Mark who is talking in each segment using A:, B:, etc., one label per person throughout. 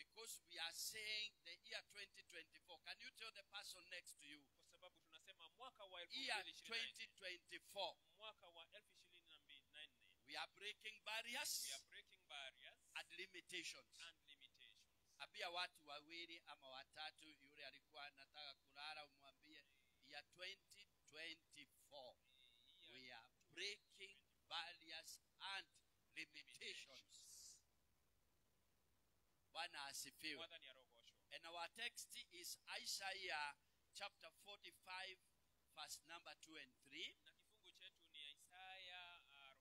A: because we are saying the year 2024. Can you tell the person next to you?
B: kwa sababu tunasema mwaka wa
A: Year
B: 2024
A: 2024.
B: mwaka wa 2024
A: We are breaking
B: we
A: barriers
B: are breaking barriers
A: and limitations.
B: and limitations
A: Ambia watu wawili ama watatu, yule alikuwa anataka kulala, umwambie ya 2024
B: Year
A: we are breaking barriers and limitations. Bwana asifiwe.
B: Bwana ni arogosho
A: And our text is Isaiah chapter 45, verse number 2 and 3.
B: na kifungu chetu ni Isaya ah,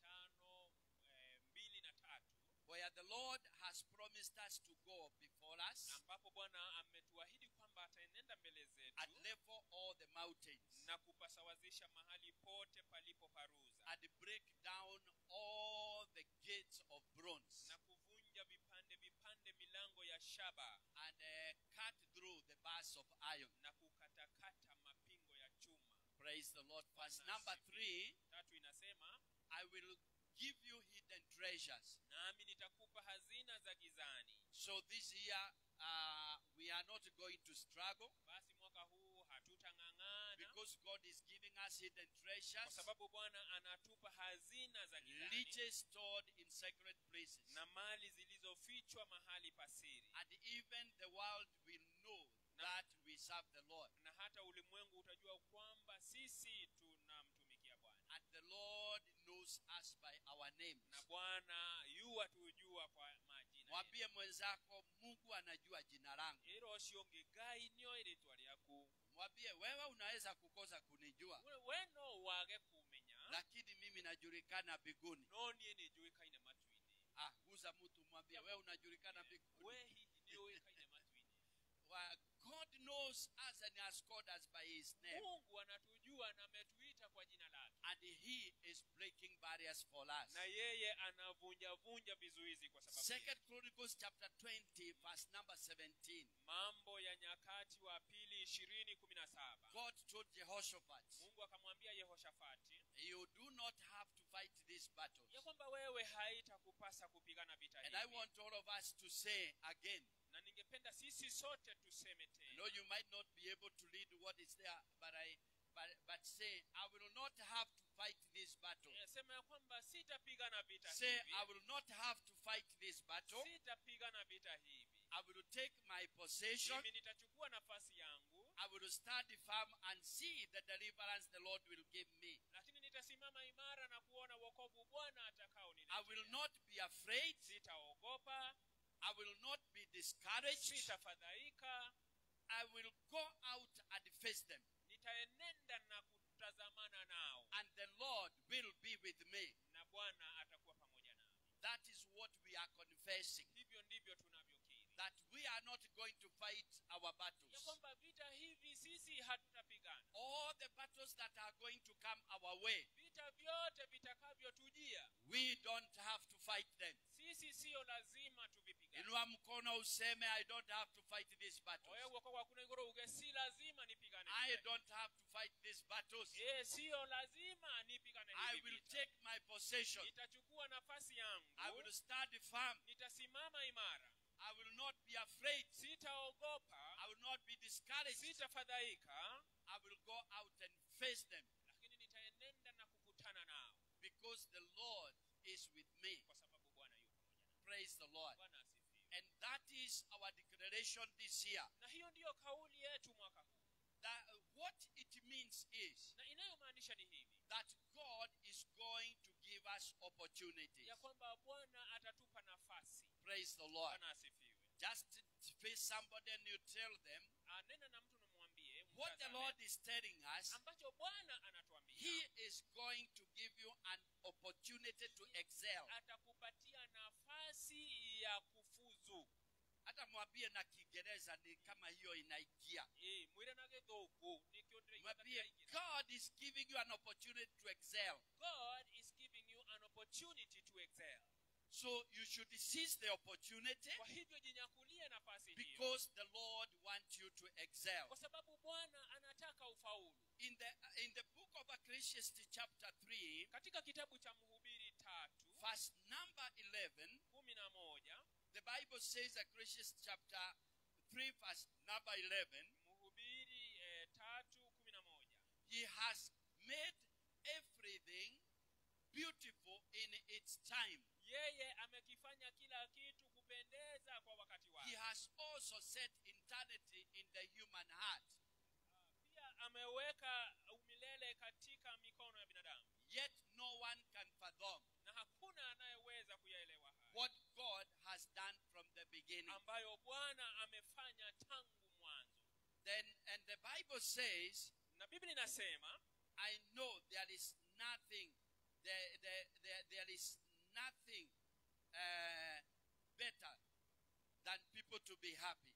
B: 45 eh, mbili na tatu
A: where the Lord has promised us to go before us
B: ambapo Bwana ametuahidi kwamba ataenenda mbele zetu
A: and level all the mountains
B: na kupasawazisha mahali pote palipo paruza
A: and break down all the gates of bronze
B: na kuvunja vipande vipande milango ya shaba
A: and uh, cut through the bars of iron.
B: na kukatakata mapingo ya chuma
A: Praise the Lord. Verse
B: Bwana
A: number
B: asifiwe.
A: three
B: tatu inasema
A: I will give you hidden treasures.
B: nami nitakupa hazina za gizani
A: So this year uh, we are not going to struggle
B: basi mwaka huu hatutang'ang'ana
A: because God is giving us hidden
B: kwa
A: treasures,
B: sababu bwana anatupa hazina za gizani
A: riches stored in sacred places.
B: na mali zilizofichwa mahali pasiri
A: And even the world will know that we serve the Lord.
B: na hata ulimwengu utajua kwamba sisi tunamtumikia bwana
A: And the Lord knows us by our names.
B: na bwana yu atujua kwa majina yetu.
A: Mwambie mwenzako, Mungu anajua jina langu.
B: ero osionge gai nio iritwa ryaku
A: Mwambie wewe unaweza kukosa kunijua,
B: We- we no wage kumenya
A: lakini mimi najulikana mbinguni.
B: no nie nijuikaine matwini
A: Ah, guza mtu mwambie wewe unajulikana mbinguni.
B: we hihi niuikaine matwini
A: Well, God knows us and has called us by His name,
B: mungu anatujua na ametuita kwa jina lake
A: and He is breaking barriers for us.
B: na yeye anavunjavunja vizuizi kwa sababu
A: Second
B: yetu.
A: Chronicles chapter 20, verse number 17.
B: mambo ya nyakati wa pili ishirini kumi na saba
A: God told Jehoshaphat,
B: mungu akamwambia yehoshafati
A: You do not have to fight these battles.
B: ya kwamba wewe haitakupasa kupigana vita
A: And I
B: hivi
A: want all of us to say again.
B: na ningependa sisi sote tuseme
A: I
B: tena
A: know you might not be able to read what is there, but I but, but say, I will not have to fight this battle.
B: Eh, sema ya kwamba sitapigana vita
A: Say,
B: hivi
A: I will not have to fight this battle.
B: sitapigana vita hivi
A: I will take my possession.
B: mimi nitachukua nafasi yangu
A: I will stand firm and see the deliverance the Lord will give me.
B: lakini nitasimama imara na kuona wokovu bwana atakao
A: I will not be afraid.
B: sitaogopa
A: I will not be discouraged.
B: sitafadhaika
A: I will go out and face them.
B: nitaenenda na kutazamana nao
A: And the Lord will be with me.
B: na bwana atakuwa pamoja nami
A: That is what we are confessing.
B: hivyo ndivyo tunavyokiri
A: That we are not going to fight our
B: ya
A: battles.
B: kwamba vita hivi sisi hatutapigana
A: All the battles that are going to come our way,
B: vita vyote vitakavyotujia
A: we don't have to fight them.
B: sisi siyo lazima tuvipigane
A: Inua mkono useme, I don't have to fight these battles.
B: oye guoko gwakuna igoro uge si lazima nipigane
A: I
B: vita
A: don't have to fight these battles.
B: hivi. Eh, siyo lazima nipigane
A: I
B: hivi
A: will
B: vita.
A: take my possession.
B: nitachukua nafasi yangu
A: I will stand firm.
B: nitasimama imara
A: I will not be afraid.
B: sitaogopa
A: I will not be discouraged.
B: sitafadhaika
A: I will go out and face them
B: lakini nitaenenda na kukutana nao
A: because the Lord is with me.
B: kwa sababu bwana yuko pamoja nami.
A: Praise the Lord.
B: bwana asifiwe
A: And that is our declaration this year.
B: na hiyo ndiyo kauli yetu mwaka huu
A: That what it means is
B: na inayomaanisha ni hivi
A: that God is going to give us opportunities.
B: ya kwamba bwana atatupa nafasi
A: Praise the Lord.
B: bwana asifiwe
A: Just face somebody and you tell them
B: anena na mtu namwambie
A: what the
B: mtazame,
A: Lord is telling us.
B: ambacho bwana anatuambia
A: He is going to give you an opportunity to excel.
B: atakupatia nafasi ya kufuzu
A: Hata mwambie na Kiingereza ni kama hiyo inaingia.
B: Eh, mwire na githugu nikio
A: Mwambie God is giving you an opportunity to excel.
B: god is giving you an opportunity to excel
A: So you should seize the opportunity
B: kwa hivyo jinyakulie nafasi hiyo
A: because the Lord wants you to excel.
B: kwa sababu bwana anataka ufaulu
A: In the in the book of Ecclesiastes chapter 3,
B: katika kitabu cha mhubiri tatu
A: verse number 11,
B: kumi na moja
A: the Bible says, Ecclesiastes chapter 3, verse number 11,
B: mhubiri eh, tatu kumi na moja
A: He has made everything beautiful in its time.
B: yeye amekifanya kila kitu kupendeza kwa wakati
A: He
B: wake
A: has also set eternity in the human heart.
B: pia ameweka umilele katika mikono ya binadamu
A: Yet no one can fathom
B: na hakuna anayeweza kuyaelewa haya
A: what God has done from the beginning.
B: ambayo bwana amefanya tangu mwanzo
A: Then, and the Bible says,
B: na biblia inasema
A: I know there is nothing, there, there, there, there is nothing uh, better than people to be happy.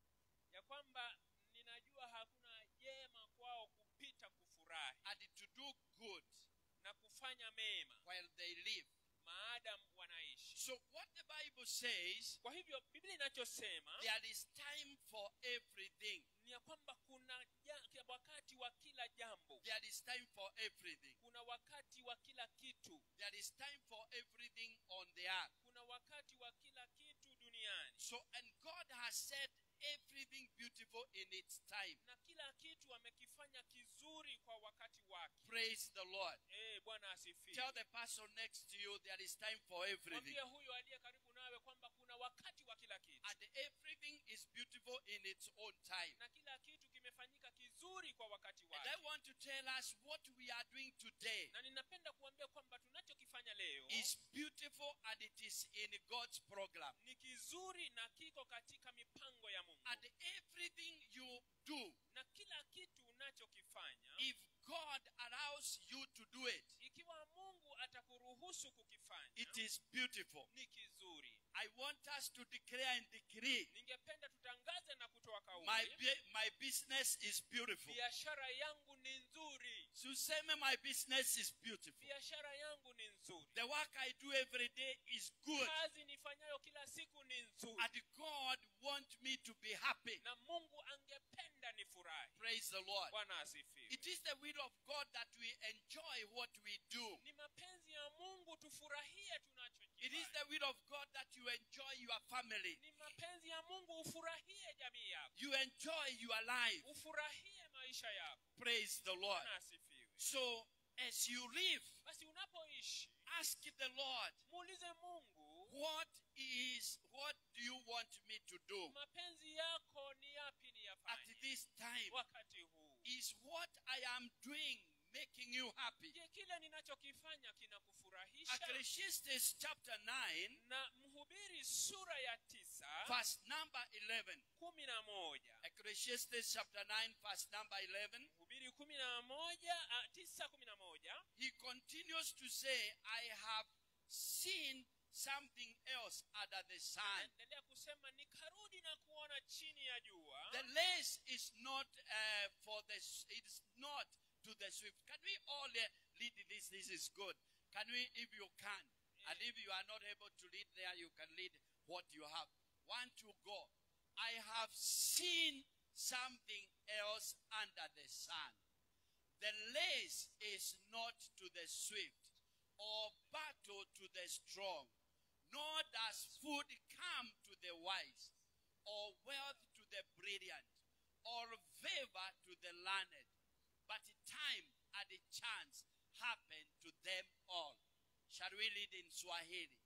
B: ya kwamba ninajua hakuna jema kwao kupita kufurahi
A: and to do good
B: na kufanya mema
A: while they live.
B: maadamu wanaishi
A: So, what the Bible says,
B: kwa hivyo biblia inachosema
A: there is time for everything.
B: ni ya kwamba kuna ja, wakati wa kila jambo
A: There is time for everything.
B: kuna wakati wa kila kitu
A: There is time for everything on the earth.
B: kuna wakati wa kila kitu duniani
A: So, and God has said everything beautiful in its time.
B: na kila kitu amekifanya kizuri kwa wakati wake
A: Praise the Lord.
B: Eh, bwana asifiwe
A: Tell the person next to you there is time for everything.
B: mwambie huyo aliye karibu nawe kwamba kuna wakati wa kila kitu
A: And everything is beautiful in its own time.
B: na kila kitu kimefanyika kizuri kwa wakati
A: And
B: wake
A: I want to tell us what we are doing today
B: na ninapenda kuambia kwamba tunachokifanya leo
A: is beautiful and it is in God's program.
B: ni kizuri na kiko katika mipango ya mungu
A: And everything you do,
B: na kila kitu unachokifanya
A: if God allows you to do it,
B: ikiwa mungu atakuruhusu kukifanya
A: it is beautiful.
B: ni kizuri
A: I want us to declare and decree
B: ningependa tutangaze na kutoa
A: my,
B: kauli
A: bu- my business is beautiful.
B: biashara yangu ni nzuri
A: Suseme, my business is beautiful.
B: biashara yangu ni nzuri
A: The work I do every day is good.
B: kazi nifanyayo kila siku ni nzuri
A: And God wants me to be happy.
B: na mungu angependa nifurahi
A: Praise the Lord.
B: bwana asifiwe
A: It is the will of God that we enjoy what we do.
B: ni mapenzi ya mungu tufurahie
A: It is
B: tunachokifanya
A: the will of God that you enjoy your family.
B: ni mapenzi ya mungu ufurahie jamii yako
A: You enjoy your life.
B: ufurahie maisha yako
A: Praise the Lord.
B: bwana asifiwe
A: So, as you live,
B: basi unapoishi
A: ask the Lord,
B: muulize mungu
A: what is, what do you want me to do
B: mapenzi yako ni yapi
A: at
B: niyafanye
A: this time?
B: wakati huu
A: Is what I am doing making you happy?
B: je kile ninachokifanya kinakufurahisha
A: Ecclesiastes chapter 9,
B: na mhubiri sura ya tisa
A: verse number 11.
B: kumi na moja
A: Ecclesiastes chapter 9, verse number 11.
B: mhubiri kumi na moja ah, tisa kumi na moja
A: He continues to say, I have seen something else under the sun.
B: endelea kusema nikarudi na kuona chini ya jua
A: The lace is not uh, for the, it is not to the swift. Can we all uh, read this? This is good. Can we, if you can? And if you are not able to read there, you can read what you have. One to go. I have seen something else under the sun. The lace is not to the swift, or battle to the strong, nor does food come to the wise, or wealth to the brilliant, or favor to the learned. But time and a chance happen to them all. Shall we read in Swahili?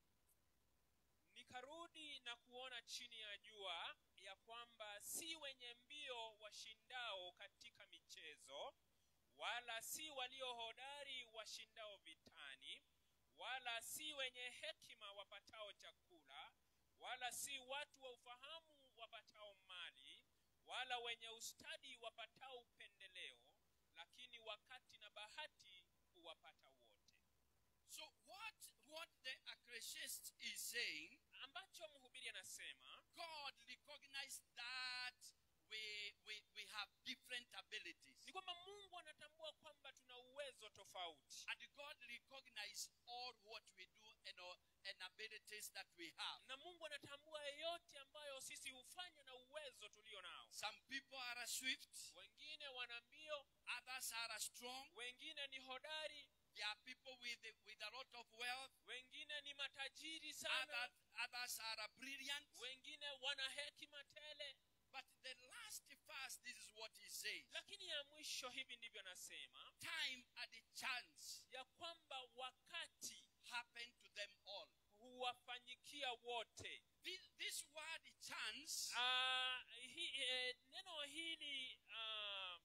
B: nikarudi na kuona chini ya jua ya kwamba si wenye mbio washindao katika michezo wala si walio hodari washindao vitani wala si wenye hekima wapatao chakula wala si watu wa ufahamu wapatao mali wala wenye ustadi wapatao upendeleo lakini wakati na bahati huwapata wote
A: So what what the Ecclesiastes is saying,
B: ambacho mhubiri anasema
A: God recognized that we we, we have different abilities.
B: ni kwamba mungu anatambua kwamba tuna uwezo tofauti
A: And God recognized all what we do and, all, and abilities that we have.
B: na mungu anatambua yote ambayo sisi hufanya na uwezo tulio nao
A: Some people are swift,
B: wengine wana mbio
A: others are strong.
B: wengine ni hodari
A: There are people with with a lot of wealth.
B: wengine ni matajiri tajiri sana
A: Other, others are brilliant.
B: wengine wana hekima tele
A: But the last verse, this is what he says.
B: lakini ya mwisho hivi ndivyo anasema
A: Time and the chance
B: ya kwamba wakati
A: happen to them all.
B: huwafanyikia wote
A: This, this word chance
B: Ah, hi, eh, neno hili ah,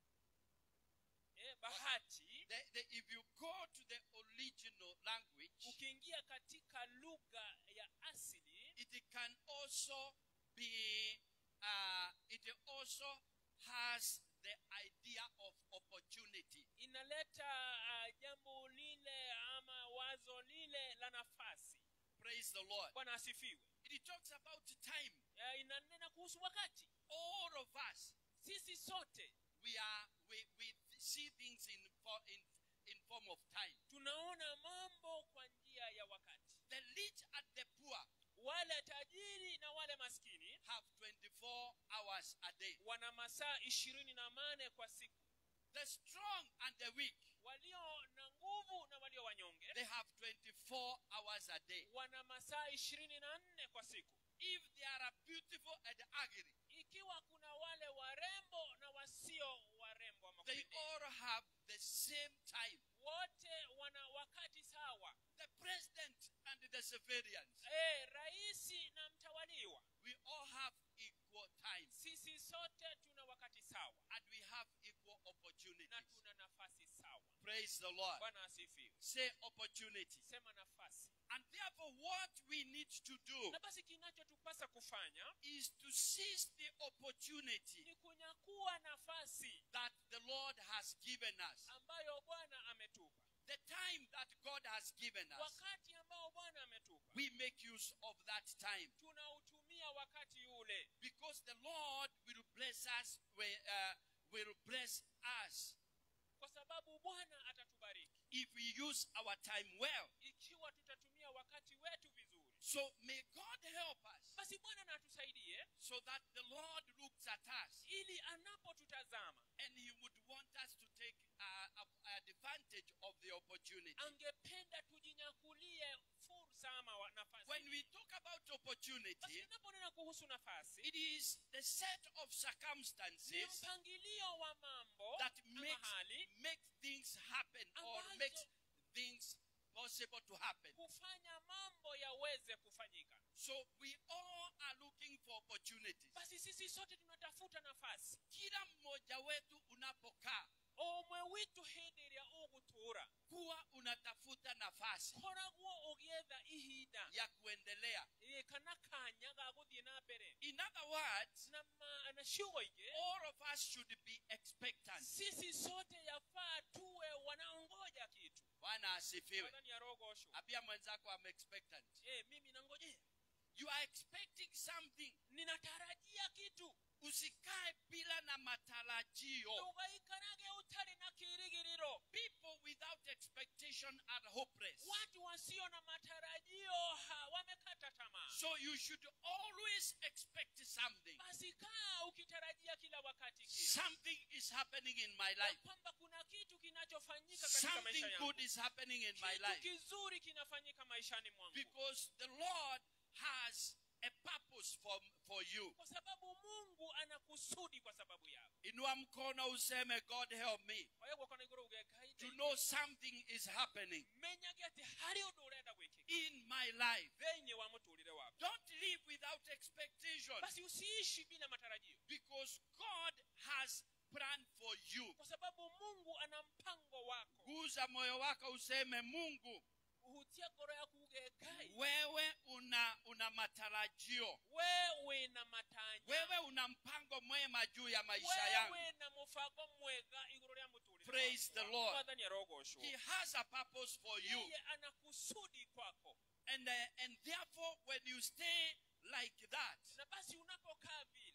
B: eh, bahati
A: the, the, if you go to the original language,
B: ukiingia katika lugha ya asili
A: it can also be, uh, it also has the idea of opportunity.
B: inaleta ah, jambo lile ama wazo lile la nafasi
A: Praise the Lord.
B: bwana asifiwe
A: It talks about time.
B: Eh, inanena kuhusu wakati
A: All of us,
B: sisi sote
A: we are, we, we see things in, for, in, in form of time.
B: tunaona mambo kwa njia ya wakati
A: The rich and the poor
B: wale tajiri na wale maskini
A: have 24 hours a day.
B: wana masaa ishirini na mane kwa siku
A: The strong and the weak,
B: walio na nguvu na walio wanyonge
A: they have 24 hours a day.
B: wana masaa ishirini na nne kwa siku
A: If they are beautiful and ugly,
B: ikiwa kuna wale warembo na wasio warembo ama
A: they
B: kupendeza,
A: all have the same time.
B: wote wana wakati sawa
A: The president and the civilians,
B: e, raisi na mtawaliwa
A: we all have equal time
B: sisi sote tuna wakati sawa
A: and we have equal
B: na
A: opportunities.
B: tuna nafasi sawa
A: Praise the Lord.
B: bwana asifiwe
A: Say opportunity.
B: sema nafasi
A: And therefore, what we need to do
B: na basi kinachotupasa kufanya
A: is to seize the opportunity
B: ni kunyakua nafasi
A: that the Lord has given us.
B: ambayo bwana ametupa
A: The time that God has given us,
B: wakati ambao bwana ametupa
A: we make use of that time
B: tunautumia wakati ule
A: because the Lord will bless us, will, uh, will bless us
B: kwa sababu bwana atatubariki
A: if we use our time well.
B: ikiwa tutatumia wakati wetu vizuri
A: So may God help us
B: basi bwana na atusaidie
A: so that the Lord looks at us
B: ili anapotutazama
A: and He would want us to take uh, a- advantage of the opportunity.
B: angependa tujinyakulie fursa ama wa- nafasi
A: When we talk about
B: basi
A: opportunity,
B: tunaponena kuhusu nafasi
A: it is the set of
B: ni
A: circumstances
B: mpangilio wa mambo
A: that
B: ama
A: makes
B: hali
A: make things happen or
B: Ambazo-
A: makes things possible to happen.
B: kufanya mambo yaweze kufanyika
A: So we all are looking for opportunities.
B: basi sisi sote tunatafuta nafasi
A: Kila mmoja wetu unapokaa
B: omwe witu hindi rya ugutura
A: kuwa unatafuta nafasi
B: koragwo ugietha ihinda
A: ya kuendelea.
B: ĩ, kana kanya ga guthie na mbere
A: In other words,
B: na, ma, na ciugo ingĩ
A: all of us should be expectant.
B: sisi sote yafaa tuwe wanaongoja kitu
A: Bwana asifiwe.
B: Bwana arogocwo
A: Ambia mwenzako I'm expectant.
B: eh mimi nangojea
A: You are expecting something.
B: ninatarajia kitu
A: Usikae bila na matarajio.
B: ugaikarage utari na kirigiriro
A: People without expectation are hopeless.
B: watu wasio na matarajio ha, wamekata tamaa
A: So you should always expect something.
B: basi kaa ukitarajia kila wakati kitu
A: Something is happening in my
B: ya
A: life.
B: kwamba kuna kitu kinachofanyika katika
A: Something
B: maisha yangu
A: good is happening in my
B: kitu
A: life.
B: kizuri kinafanyika maishani mwangu
A: Because the Lord has a purpose for, for you.
B: kwa sababu mungu ana kusudi kwa sababu yako
A: Inua mkono useme God help me
B: kwa hiyo gwakana iguru
A: to
B: ugekaide
A: know something is happening
B: menyage ati hari undu urenda gwikika
A: in my life.
B: thĩinĩ wa mũtũrĩre waku
A: Don't live without expectation
B: basi usiishi bila matarajio
A: because God has planned for you.
B: kwa sababu mungu ana mpango wako
A: Guza moyo wako useme Mungu,
B: uhutia ngoro yaku ugekai
A: wewe una una matarajio.
B: wewe na matanya
A: Wewe una mpango mwema juu ya maisha yangu.
B: wewe na mũbango mwega igũrũ rĩa mũtũrĩre
A: Praise the Lord.
B: mwathani arogocwo
A: He has a purpose for you.
B: yeye ana kusudi kwako
A: And uh, and therefore when you stay like that,
B: na basi unapokaa vile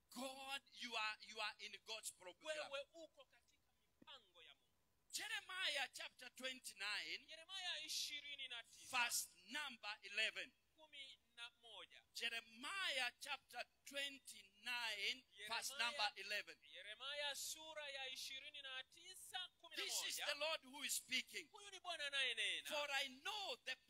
A: God you are you are in God's program.
B: wewe uko katika mipango ya mungu
A: Jeremiah chapter 29
B: yeremaya ishirini na tisa
A: verse number 11.
B: kumi na moja
A: Jeremiah chapter 29 verse
B: Jeremiah-
A: number 11.
B: yeremaya sura ya ishirini na tisa kumi na
A: This is
B: moja
A: the Lord who is speaking.
B: huyu ni bwana anayenena
A: For I know the plans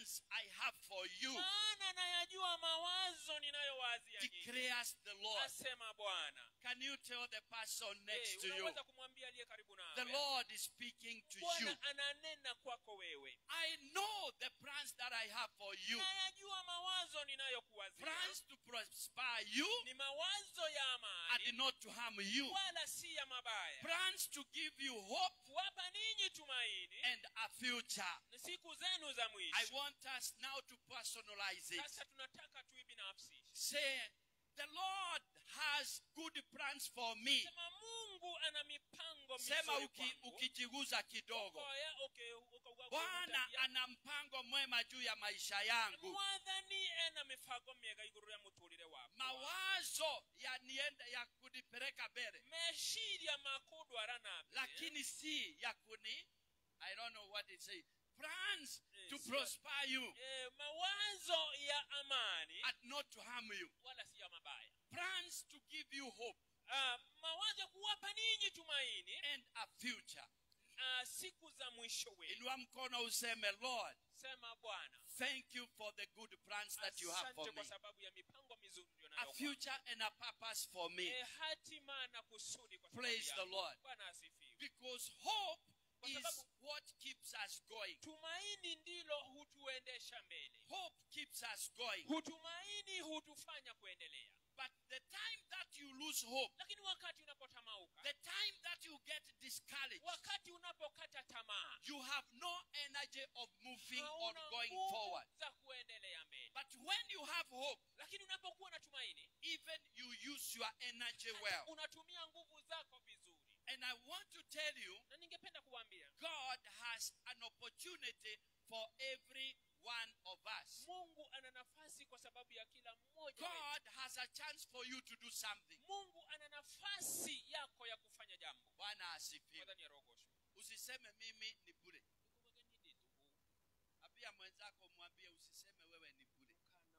A: plans I have for you,
B: maana nayajua mawazo ninayowazia nyinyi
A: declares the Lord.
B: asema bwana
A: Can you tell the person
B: Eh,
A: next to you?
B: unaweza kumwambia aliye karibu
A: The
B: nawe
A: Lord is speaking to you.
B: bwana ananena kwako wewe
A: I know the plans that I have for you.
B: nayajua mawazo ninayokuwazia
A: Plans to prosper you
B: ni mawazo ya
A: and
B: amani
A: not to harm you.
B: wala si ya mabaya
A: Plans to give you hope
B: kuwapa ninyi tumaini
A: and a future.
B: na siku zenu za
A: I
B: mwisho
A: want us now to personalize it.
B: sasa tunataka tuibinafsishe
A: Say, the Lord has good plans for me.
B: sema mungu ana mipango
A: Sema
B: mizuri
A: uki,
B: kwangu.
A: ukijiguza kidogo.
B: Oya, okay, uka- uka-
A: Bwana
B: uka-
A: ana mpango mwema juu ya maisha yangu.
B: mwathani ena mibango miega iguru ya muturire wakwa
A: Mawazo yanienda ya kunipeleka mbele,
B: meciria makundwara na mbere
A: lakini si ya kuni I don't know what it say. Plans to
B: Yes.
A: prosper you
B: Eh, mawazo ya amani
A: and not to harm you.
B: wala si ya mabaya
A: Plans to give you hope
B: Ah, mawazo ya kuwapa ninyi tumaini
A: and a future.
B: ah, siku za mwisho wenu
A: Inua mkono useme, Lord,
B: sema bwana
A: thank you for the good plans that you have for
B: asante
A: me.
B: kwa sababu ya mipango mizuri ndio
A: A
B: nayo
A: future and a purpose for me.
B: Eh, hatima na kusudi kwa sababu
A: Praise the
B: yangu.
A: Lord.
B: bwana asifiwe
A: Because hope
B: Kwa
A: is
B: sababu-
A: what keeps us going.
B: tumaini ndilo hutuendesha mbele
A: Hope keeps us going.
B: hutumaini hutufanya kuendelea
A: But the time that you lose hope,
B: lakini wakati unapotamauka
A: the time that you get discouraged,
B: wakati unapokata tamaa
A: you have no energy of moving or
B: hauna
A: going
B: nguvu
A: forward.
B: za kuendelea mbele
A: But when you have hope,
B: lakini unapokuwa na tumaini
A: even you use your energy well.
B: unatumia nguvu zako vizuri
A: And I want to tell you,
B: na ningependa kuambia
A: God has an opportunity for every one of us.
B: mungu ana nafasi kwa sababu ya kila mmoja wetu.
A: God has a chance for you to do something.
B: mungu ana nafasi yako ya kufanya jambo
A: Bwana asifiwe.
B: Mwadhani ya rogosho
A: Usiseme mimi ni bure. Ambia mwenzako mwambie usiseme wewe ni bure.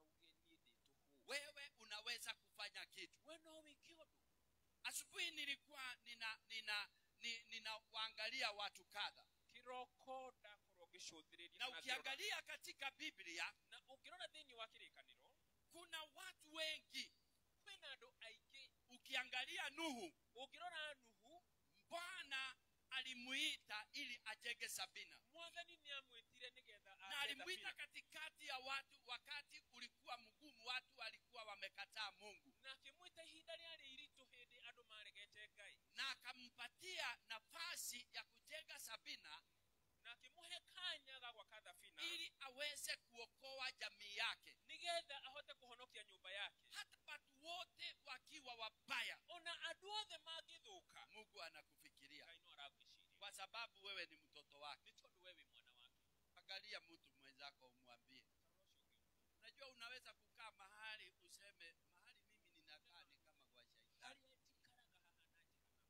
A: Wewe unaweza kufanya kitu. Asubuhi nilikuwa nina nina ni- ninawaangalia watu kadha.
B: kirokoda kurogeshothiriria
A: Na ukiangalia katika Biblia
B: na ukirora thiini wa kirikaniro
A: kuna watu wengi.
B: kwina andu aingi
A: Ukiangalia Nuhu,
B: ukirora nuhu
A: Bwana alimuita ili ajenge Sabina.
B: mwathani ni amwitire nigetha
A: na alimuita katikati ya watu wakati ulikuwa mgumu watu walikuwa wamekataa mungu
B: na akimwita ihinda riari iritu hindi andu maregete ngai
A: na akampatia nafasi ya kujenga sabina
B: na akimuhe kanya ga gwaka thabina
A: ili aweze kuokoa jamii yake
B: nigetha ahote kuhonokia nyumba yake
A: hata watu wote wakiwa wabaya
B: ona andu othe mangithuka
A: mungu anakufikiria
B: ngai no aragwiciria
A: kwa sababu wewe ni mtoto wake
B: ni tondu wewe mwana wake
A: angalia mtu mwenzako umwambie unajua unaweza kukaa mahali useme mahali mimi ninakaa ni kama kwa shaitani
B: aria njikaraga haha nanjikana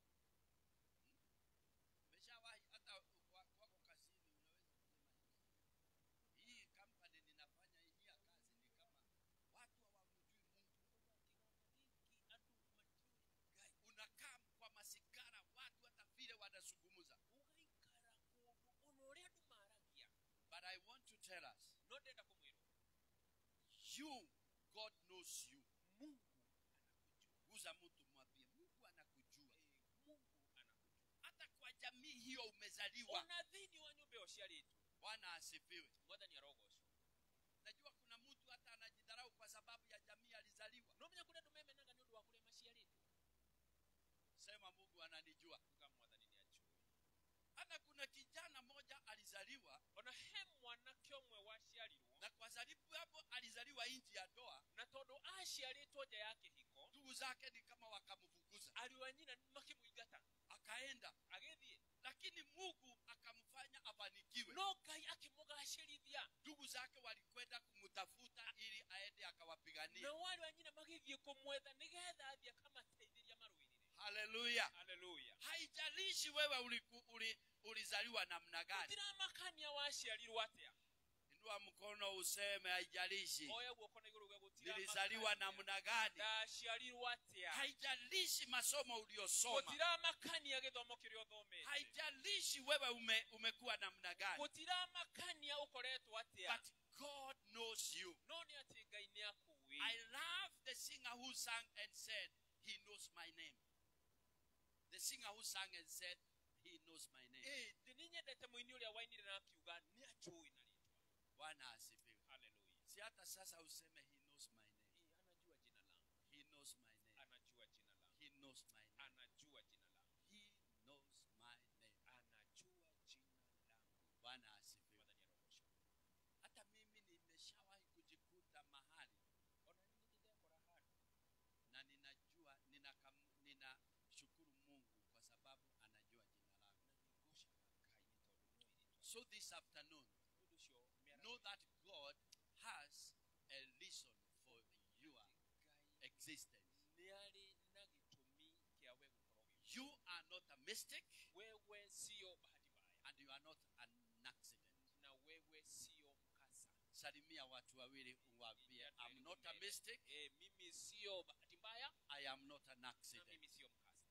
A: umeshawahi hata wa- wako kazini unaweza kusema hivi hii kampani ninafanya hii ya kazi ni kama watu hawamjui mungu Guy, unakaa kwa masigara watu hata vile wanazungumza
B: ugaikara kundu ona uria andu maragia
A: but i want to tell us
B: no ndenda kumwira
A: you god knows you
B: mungu
A: guza mtu mwambie mungu anakujua
B: mungu anakujua
A: hata kwa jamii hiyo umezaliwa
B: ona thiini wa nyumba io ciaritwo
A: bwana asifiwe
B: mwathani arogocwo
A: najua kuna mtu hata anajidharau kwa sababu ya jamii alizaliwa
B: no menya kuria andu memenaga ni undu wa kuria maciaritwo
A: sema mungu ananijua
B: uga mwathani ni ajui
A: hata kuna kijana moja alizaliwa
B: ona he mwanake umwe waciarirwo
A: na kwa sababu hapo alizaliwa nchi ya ndoa
B: na tondu aciaritwo nja ya kihiko
A: ndugu zake ni kama wakamfukuza
B: ariũ a nyina makimuingata
A: akaenda
B: agithie
A: lakini mungu akamfanya afanikiwe
B: no ngai akimugacĩrithia
A: ndugu zake walikwenda kumtafuta ili aende akawapigania
B: na wale wa nyina magithie kumwetha nigetha athie akamateithĩria marũĩrĩre
A: haleluya
B: haleluya
A: haijalishi wewe uliku, uli, ulizaliwa namna gani
B: gutiramakania waciarirwo atĩa
A: inua mkono useme haijalishi
B: oya guoko na igũrũ gwa
A: nilizaliwa namna gani
B: ndaciarirwo atĩa
A: haijalishi masomo uliosoma
B: gutiramakania gĩthomo kĩrĩa ũthomete
A: haijalishi wewe ume, umekuwa namna gani
B: gutiramakania ũkoretwo atĩa
A: but God knows you.
B: none ati ngai nä akåä
A: I love the singer who sang and said, He knows my name. The singer who sang and said, He knows my name.
B: nä nyendete må ini å rä a wainire na akiuga nä acåä na rĩtwa
A: Bwana asifiwe.
B: haleluya
A: Si hata sasa useme he knows my name.
B: anajua jina langu
A: He knows my name.
B: anajua jina langu
A: He knows my name.
B: anajua jina langu
A: He knows my name.
B: anajua jina langu
A: Bwana asifiwe.
B: Mwathani arogocwo.
A: Hata mimi nimeshawahi kujikuta mahali
B: ona nä nä ndekora handå
A: na ninajua ninakam, ninashukuru Mungu kwa sababu anajua jina langu. So this afternoon, know that God has a reason for your existence.
B: nä arä na gä tåmi kä a we gå korwo
A: You are not a mistake
B: wewe sio bahati mbaya
A: and you are not an accident.
B: na wewe sio mkasa
A: Salimia watu wawili uwaambie, I'm not a mistake,
B: e, mimi sio bahati mbaya
A: I am not an
B: na
A: accident.
B: mimi sio mkasa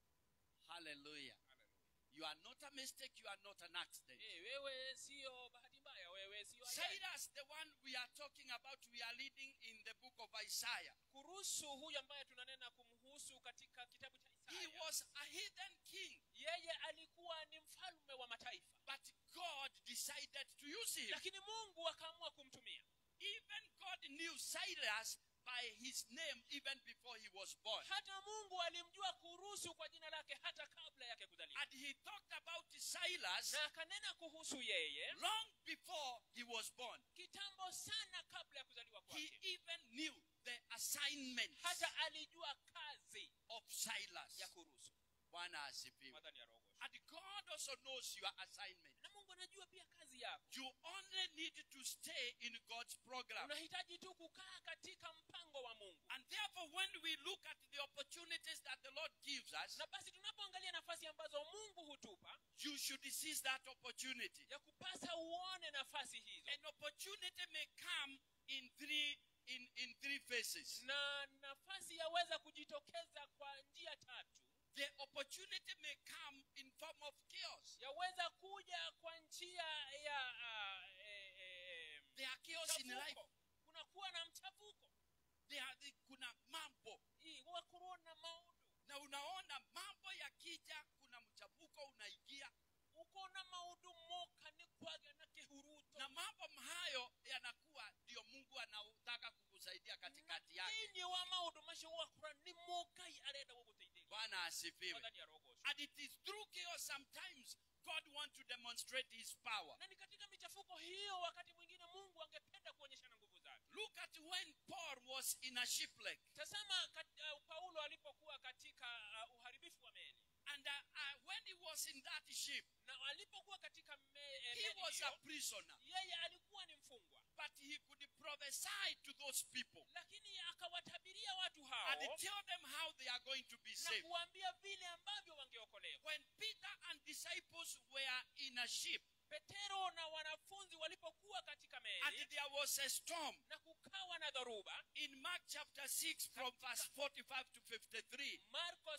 A: Hallelujah.
B: Hallelujah.
A: You are not a mistake, you are not an accident.
B: Eh, wewe sio bahati mbaya wewe sio ajali.
A: Cyrus, the one we are talking about, we are reading in the book of Isaiah.
B: kuruhusu huyu ambaye tunanena kumhusu katika kitabu cha
A: He
B: Isaya
A: was a heathen king,
B: yeye alikuwa ni mfalme wa mataifa
A: but God decided to use him.
B: lakini mungu akaamua kumtumia
A: Even God knew Cyrus by his name even before he was born.
B: hata mungu alimjua kuruhusu kwa jina lake hata kabla yake kuzaliwa
A: And he talked about Silas
B: na akanena kuhusu yeye
A: long before he was born.
B: kitambo sana kabla ya kuzaliwa
A: He
B: kwake
A: even knew the assignment
B: hata alijua kazi
A: of Silas.
B: ya kuruhusu
A: Bwana asifiwe.
B: madhani ya roho
A: And God also knows your assignment.
B: na mungu anajua pia kazi yako
A: You only need to stay in God's program.
B: unahitaji tu kukaa katika mpango wa mungu
A: And therefore, when we look at the opportunities that the Lord gives us,
B: na basi tunapoangalia nafasi ambazo mungu hutupa
A: you should seize that opportunity.
B: ya kupasa uone nafasi hizo
A: An opportunity may come in three in, in three phases.
B: na nafasi yaweza kujitokeza kwa njia tatu
A: The opportunity may come in form of chaos.
B: yaweza kuja kwa njia ya uh, eh, eh,
A: There are chaos in life.
B: mchafuko. kunakuwa na mchafuko
A: There are the, kuna mambo
B: Hii, huwa kuruna maudu
A: na unaona mambo yakija, kuna mchafuko unaingia,
B: uko na maudu moka ni kwaga na kihuruto
A: na mambo hayo yanakuwa ndio Mungu anataka kukusaidia katikati yake.
B: inyi wa maudu macio wakura ni mokai arenda gũgũteithĩria
A: Bwana asifiwe.
B: Mwathani arogocwo.
A: And it is through chaos sometimes God wants to demonstrate his power.
B: na ni katika michafuko hiyo wakati mwingine mungu angependa kuonyeshana nguvu zake
A: Look at when Paul was in a shipwreck
B: tazama kat, uh, paulo alipokuwa katika uh, uharibifu wa meli
A: and uh, uh, when he was in that ship,
B: na alipokuwa katika me, eh,
A: he
B: meli
A: was a
B: hiyo,
A: prisoner,
B: yeye alikuwa ni mfungwa
A: but he could prophesy to those people
B: lakini akawatabiria watu hao
A: and tell them how they are going to be
B: na
A: saved.
B: kuwaambia vile ambavyo wangeokolewa
A: When Peter and disciples were in a ship
B: petero na wanafunzi walipokuwa katika
A: and
B: meli
A: there was a storm,
B: na kukawa na dhoruba
A: in Mark chapter 6 from verse 45 to 53,
B: marko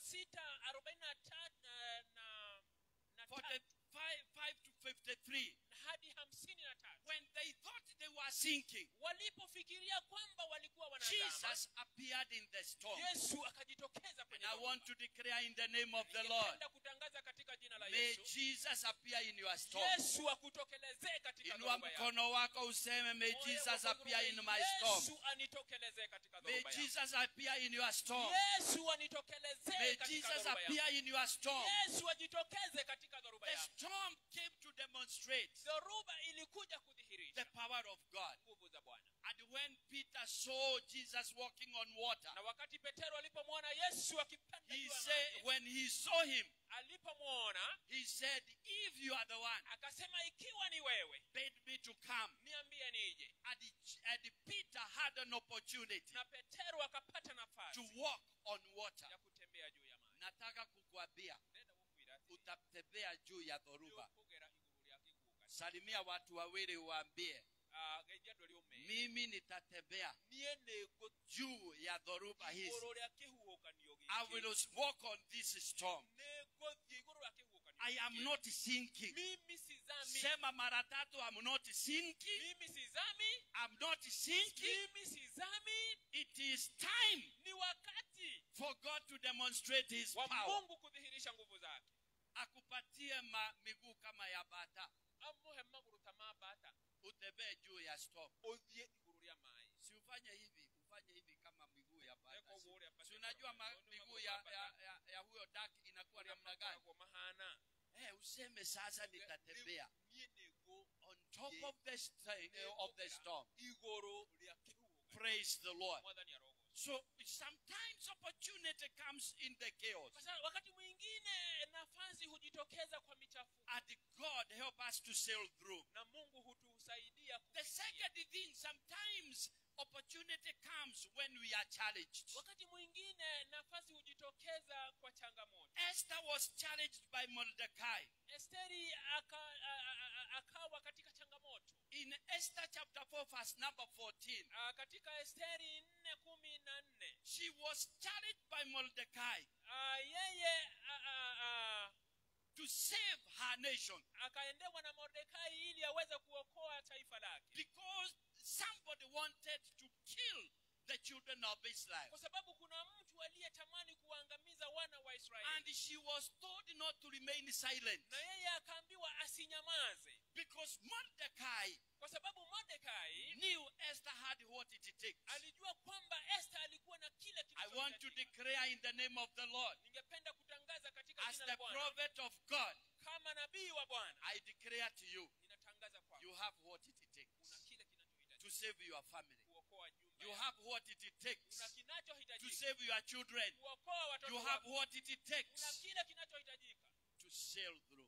B: 6:43 na, na, na, ta-
A: 45 5 to 53,
B: hadi hamsini na tatu
A: when they thought they were sinking,
B: walipofikiria kwamba walikuwa wanazama
A: Jesus appeared in the storm.
B: yesu akajitokeza
A: And
B: kwenye
A: I
B: dhoruba.
A: want to declare in the name of the Lord,
B: Ningependa kutangaza katika jina la
A: may
B: yesu
A: Jesus appear in your storm.
B: yesu akutokelezee katika
A: Inua
B: dhoruba yako.
A: mkono wako useme, may
B: Moyo
A: Jesus
B: wako
A: appear in
B: urume,
A: my storm.
B: yesu anitokelezee katika
A: May
B: dhoruba yako.
A: Jesus appear in your storm.
B: yesu anitokelezee
A: May
B: katika
A: Jesus
B: dhoruba yako.
A: appear in your storm.
B: yesu ajitokeze katika dhoruba
A: The
B: yako
A: storm came to demonstrate
B: dhoruba ilikuja
A: the
B: kudhihirisha
A: power of God.
B: nguvu za bwana
A: And when Peter saw Jesus walking on water,
B: na wakati petero alipomwona yesu akipanda
A: he
B: juu ya
A: said,
B: maji,
A: when he saw him,
B: alipomwona
A: he said, If you are the one,
B: akasema ikiwa ni wewe
A: bid me to come.
B: niambie nije
A: And, and Peter had an opportunity
B: na petero akapata
A: to
B: nafasi
A: walk on water.
B: ya kutembea juu ya maji
A: Nataka kukuambia
B: Ndenda kukwira ati,
A: utatembea juu ya dhoruba.
B: "Lyokugera iguru lya kiguuka."
A: Salimia watu wawili uwaambie,
B: Ah, ejjado ly'ommere.
A: mimi nitatembea
B: niye nego
A: juu ya dhoruba hizi.
B: iguru lya kihuukanio
A: I
B: giki.
A: will walk on this storm.
B: negodhi iguru lya kihuukanio
A: I am
B: giki.
A: not sinking.
B: mimi sizami
A: Sema mara tatu, I'm not sinking.
B: mimi sizami
A: not sinking.
B: mimi sizami
A: It is time
B: ni wakati
A: for God to demonstrate His
B: wa
A: power.
B: mungu kudhihirisha nguvu zake
A: Akupatie ma, miguu kama ya bata,
B: amuhe maguru tamabata
A: utembee juu ya storm.
B: othie iguru rya mai
A: Si ufanye hivi, ufanye hivi kama miguu ya bata.
B: Eko
A: Si-
B: uguo ũrĩa
A: Si
B: bata
A: unajua ma,
B: ĩkoragwo.
A: miguu
B: Nĩ
A: ya,
B: magũrũ ma
A: ya,
B: bata.
A: ya, ya huyo duck inakuwa
B: Ũrĩa
A: namna gani?
B: makoragwo mahana
A: Eh, useme sasa nitatembea
B: niĩ nĩguo
A: on top of the, st- uh, of the storm.
B: iguru rya kĩhuhũkanio.
A: Praise the Lord.
B: mwathani arogoca
A: So sometimes opportunity comes in the chaos.
B: Kwa sababu wakati mwingine nafasi hujitokeza kwa michafuko
A: And God help us to sail through.
B: na mungu hutusaidia
A: The
B: kupitia.
A: second thing, sometimes opportunity comes when we are challenged.
B: wakati mwingine nafasi hujitokeza kwa changamoto
A: Esther was challenged by Mordecai.
B: esteri aka, a, a, a, akawa katika changamoto
A: In Esther chapter 4, verse number 14,
B: a, katika esteri nne kumi na nne
A: she was challenged by Mordecai
B: a, yeye a, a, a,
A: to save her nation
B: akaendewa na mordekai ili aweze kuokoa taifa lake
A: because somebody wanted to kill the children of Israel.
B: kwa sababu kuna mtu aliyetamani kuwaangamiza wana wa
A: And
B: israeli
A: she was told not to remain silent
B: na yeye akaambiwa asinyamaze
A: because Mordecai
B: kwa sababu mordekai
A: knew Esther had what it takes.
B: alijua kwamba esta alikuwa na kile
A: I want to
B: kilichohitajika.
A: declare in the name of the Lord,
B: ningependa kutangaza katika
A: as
B: jina
A: the
B: la bwana
A: prophet of God,
B: kama nabii wa bwana
A: I declare to you,
B: ninatangaza kwamba
A: you have what it
B: una
A: takes
B: kile kinachohitajika
A: to save your family.
B: kuokoa nyumba
A: You
B: yako.
A: have what it
B: una
A: takes to
B: kinachohitajika
A: save your children.
B: kuokoa watoto
A: You have
B: wako
A: what it
B: una
A: takes
B: kile kinachohitajika
A: to sail through.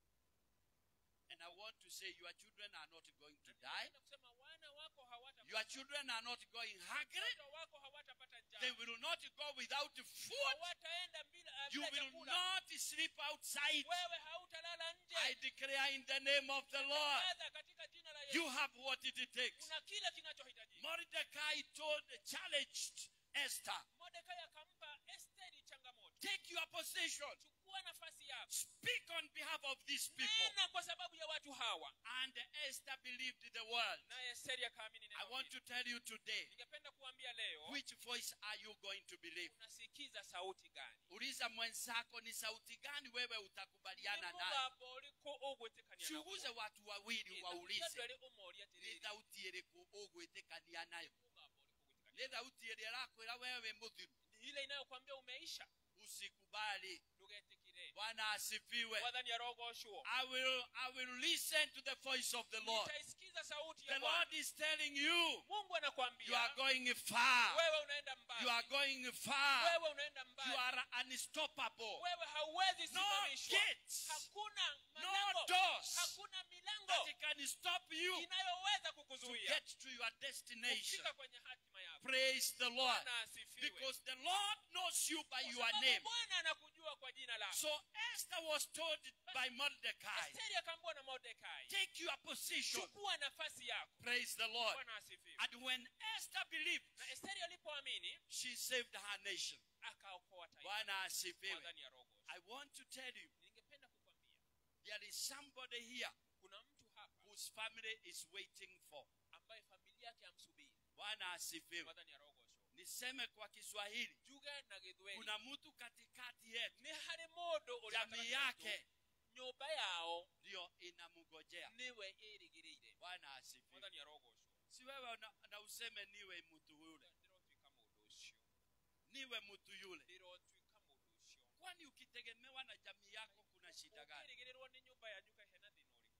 A: And I want to say, your children are not going to die.
B: Napenda kusema wana wako hawatapata-
A: Your children are not going hungry.
B: watoto wako hawatapata
A: They
B: njaa
A: will not go without food.
B: hawataenda bila uh,
A: You
B: bila
A: will
B: chakula
A: not sleep outside.
B: wewe hautalala nje
A: I declare in the name of the Lord,
B: Tangaza katika jina la
A: you
B: Yesu
A: have what it takes.
B: una kile kinachohitajika
A: Mordecai told, challenged Esther,
B: mordekai akampa esteri changamoto
A: take your position,
B: chukua nafasi yako
A: speak on behalf of these people.
B: nena kwa sababu ya watu hawa
A: And Esther believed the word.
B: naye esteri akaamini
A: I
B: neno
A: want
B: hili.
A: to tell you today,
B: ningependa kuambia leo
A: which voice are you going to believe?
B: unasikiza sauti gani
A: Uliza mwenzako ni sauti gani wewe utakubaliana
B: Ni
A: nayo.
B: mugabo oliko ogwetekania nagwo.
A: Chunguze watu wawili
B: Ina
A: waulize
B: mugabo eri omoria
A: ni
B: tiriri.
A: thauti ĩrĩkũ ũgwĩtĩkania nayo
B: Mugabo oliko ogwetekania.
A: nĩ thauti ĩrĩa ĩrakwĩra wewe mũthiru
B: Ni ile inayokwambia umeisha
A: usikubali
B: ndugetikire
A: bwana asifiwe
B: mwathani arogoshwo
A: I will, I will listen to the voice of the Lord.
B: nitaisikiza sauti
A: The
B: ya Bwana.
A: Lord is telling you,
B: mungu
A: you are
B: anakwambia
A: going far.
B: wewe unaenda
A: You are
B: mbali
A: going far.
B: wewe unaenda
A: You
B: mbali
A: are unstoppable.
B: wewe hauwezi
A: No
B: simamishwa
A: gates,
B: hakuna
A: no
B: malango
A: doors
B: hakuna
A: that
B: milango
A: can stop you
B: inayoweza
A: to
B: kukuzuia
A: get to your destination.
B: kufika kwenye hatima yako
A: Praise the Lord.
B: bwana asifiwe
A: Because the Lord knows you by
B: Kwa
A: your
B: sababu
A: name.
B: bwana anakujua kwa jina lako
A: So Esther was told by Mordecai,
B: esteri akaambiwa na mordekai
A: take your position.
B: chukua nafasi yako
A: Praise the Lord.
B: bwana asifiwe
A: And when Esther believed,
B: na esteri alipoamini
A: she saved her nation.
B: akaokoa taifa
A: Bwana asifiwe.
B: mwadhani ya rogo
A: I want to tell you,
B: ningependa kukwambia
A: there is somebody here
B: kuna mtu hapa
A: whose family is waiting for.
B: ambaye familia yake amsubiri
A: Bwana asifiwe.
B: mwadhani ya rogosho
A: Niseme kwa Kiswahili,
B: juga na githweli
A: kuna mtu katikati yetu,
B: nĩ harĩ mũndũ ũrĩa
A: jamii
B: gatagatĩ
A: yake
B: gaitũ, nyũmba yao
A: ndio inamngojea.
B: nĩwe ĩrĩgĩrĩire
A: Bwana asifiwe.
B: mwathani arogocwo
A: Si wewe na, na useme niwe mtu yule,
B: ndĩrotuĩka mũndũ ũcio
A: niwe mtu yule.
B: ndĩrotuĩka mũndũ ũcio
A: Kwani ukitegemewa na jamii yako kuna shida gani?
B: ũkĩrĩgĩrĩrwo nĩ nyũmba yanyu kahe na thĩna ũrĩkũ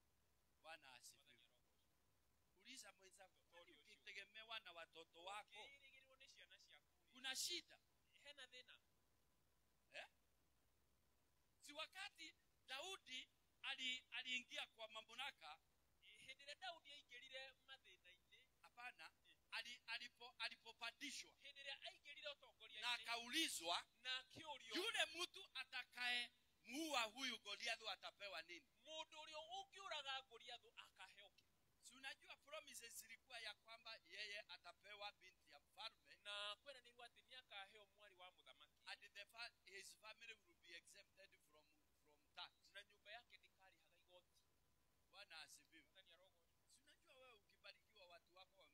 A: Bwana
B: mwathani
A: asifiwe.
B: arogocwo
A: Uliza mwenzako, kwani ukitegemewa na watoto wako
B: ũkĩrĩgĩrĩrwo nĩ ciana ciaku
A: kuna shida?
B: hena thĩna
A: Si wakati Daudi ali, aliingia kwa mamlaka,
B: hĩndĩ ĩrĩa daudi aingĩrire mathĩna-inĩ
A: hapana, ali, alipo, alipopandishwa
B: hĩndĩ ĩrĩa aingĩrire
A: na
B: ũtongoria-inĩ
A: akaulizwa
B: na akĩũrio
A: yule mtu atakaye muua huyu Goliathi atapewa nini?
B: mũndũ ũrĩa ũngĩũraga goliathũ akaheo kĩ
A: Si unajua promises zilikuwa ya kwamba yeye atapewa binti ya mfalme
B: na kweranĩrwo atĩ nĩ akaheo mwarĩ wa mũthamaki
A: and the fa his family will be exempted from, from tax.
B: na nyũmba yake ndĩkarĩhaga igoti
A: Bwana asifiwe.
B: mwathani arogocwo
A: Si unajua wewe ukibarikiwa watu wako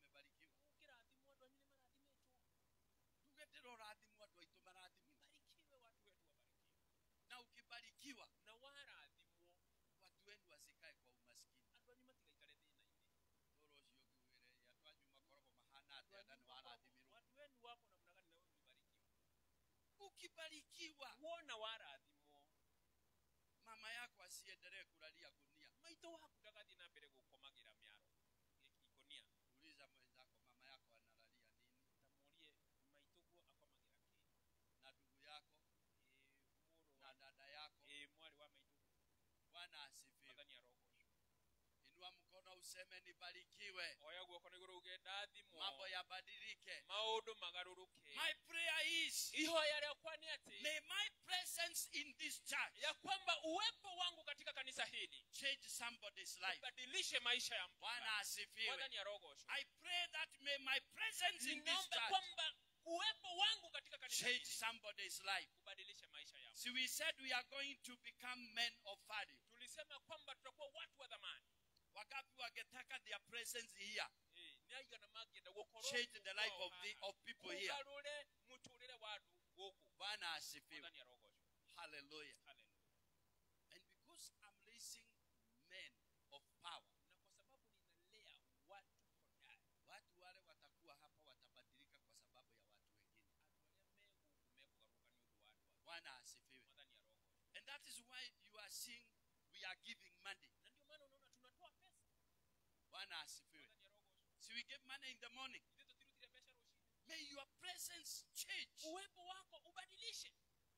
B: wako namna gani na wewe ulibarikiwa
A: ukibarikiwa
B: wona warathimwo
A: mama yako asiendelee kulalia gunia
B: maitå waku ndagathi na mbere gå komagira mä aro ikonia
A: uliza mwenzako mama yako analalia nini
B: tamurie maitå guo akomagira kä
A: na ndugu yako
B: må
A: na dada yako
B: mwarä wa maitå
A: bwana asifiwe
B: mwathani arogocwo
A: inua mkono useme nibarikiwe
B: oya guoko nä gå rå uge ndathimwo
A: mambo yabadilike
B: maå ndå magarå rå ke
A: my prayer is
B: ihoya rĩakwa nĩ atĩ
A: may my presence in this church
B: ya kwamba uwepo wangu katika kanisa hili
A: change somebody's life
B: badilishe maisha ya mtu
A: bwana
B: fulani.
A: asifiwe
B: mwathani arogocwo
A: i pray that may my presence in this
B: ninaomba
A: church
B: kwamba uwepo wangu katika kanisa
A: change
B: hili
A: somebody's life
B: kubadilisha maisha yao
A: see we said we are going to become men of value
B: tulisema kwamba tutakuwa watu wa dhamani
A: wagapi wangetaka their presence here
B: Eh, nĩaigana mangĩenda gũkorwo
A: change the life
B: kwao
A: of the
B: haha.
A: of people here
B: kugarũre mũtũrĩre wa andũ gũkũ
A: bwana asifiwe
B: mwathani arogocwo
A: hallelujah
B: Hallelujah.
A: and because i'm raising men of power
B: na kwa sababu ninalea watu hodari
A: watu wale watakuwa hapa watabadilika kwa sababu ya watu wengine
B: andũ arĩa megũkũ mekũgarũrũka nĩ ũndũ wa andũ angĩ
A: bwana asifiwe
B: mwathani arogocwo
A: and that is why you are seeing we are giving money
B: na ndio maana unaona tunatoa pesa
A: bwana asifiwe
B: mwathani arogocwo
A: see we give money in the morning
B: ithe tũtirutire mbeca rũcinĩ
A: may your presence change
B: uwepo wako ubadilishe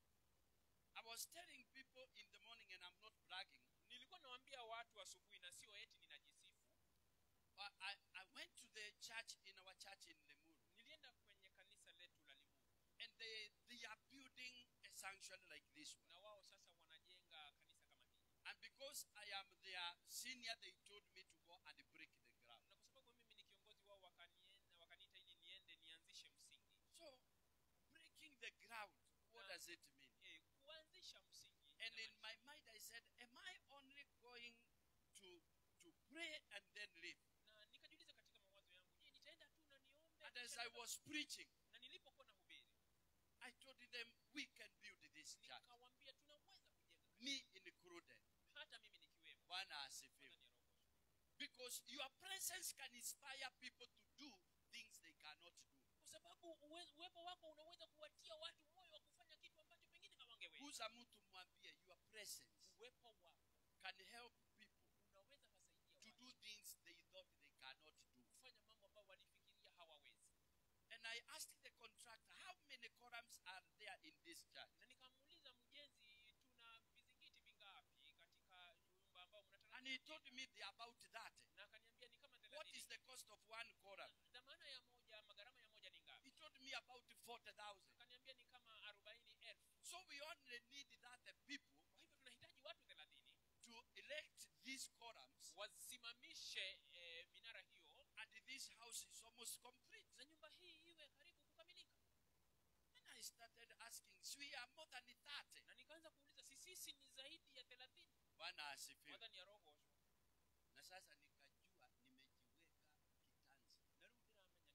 A: i was telling people in the morning and i'm not bragging
B: nilikuwa nawaambia watu asubuhi na sio eti ninajisifu
A: but I, I went to the church in our church in lemuru
B: nilienda kwenye kanisa letu la limuru
A: and they they are building a sanctuary like this one
B: na wao sasa wanajenga kanisa kama hili
A: and because i am their senior they told me to go and break the ground
B: na kwa sababu mimi ni kiongozi wao wakanienda wakaniita ili niende nianzishe msingi
A: so breaking the ground what
B: Yeah.
A: does it mean
B: e, kuanzisha msingi
A: and in
B: inamaanisha-
A: my mind i said am i only going to to pray and then leave
B: na nikajiuliza katika mawazo yangu je nitaenda tu na niombe
A: and as
B: kisha
A: i
B: nika-
A: was preaching
B: na nilipokuwa na hubiri
A: i told them we can build this church
B: nikawambia tunaweza kujenga kanisa.
A: me included
B: hata mimi nikiwemo
A: bwana asifiwe
B: Bwana ni Roho.
A: because your presence can inspire people to do things they cannot do
B: kwa sababu uwe- uwepo wako unaweza kuwatia watu moyo wa kufanya kitu ambacho pengine hawangeweza
A: guza mtu mwambie your presence
B: uwepo wako
A: can help people
B: unaweza wasaidia
A: to
B: watu
A: do things they thought they cannot do
B: kufanya mambo ambayo walifikiria hawawezi
A: and i asked the contractor how many columns are there in this church
B: na nikamuuliza mjenzi tuna vizingiti vingapi katika nyumba ambayo
A: and
B: mnatarajia
A: he told me they're about that
B: na akaniambia ni kama
A: what is
B: 30
A: the cost of one column
B: dhamana ya moja magharama ya moja ni ngapi
A: he told me about 40000
B: akaniambia ni kama arobaini elfu
A: so we only need that the people
B: kwa hivyo tunahitaji watu thelathini
A: to elect these columns
B: wasimamishe eh, minara hiyo
A: and this house is almost complete
B: na nyumba hii iwe karibu kukamilika
A: and i started asking so we are more than 30
B: na nikaanza kuuliza si sisi ni zaidi ya thelathini
A: bwana asifiwe
B: mwadhani ya rogoshwa
A: na sasa nikajua nimejiweka kitanzi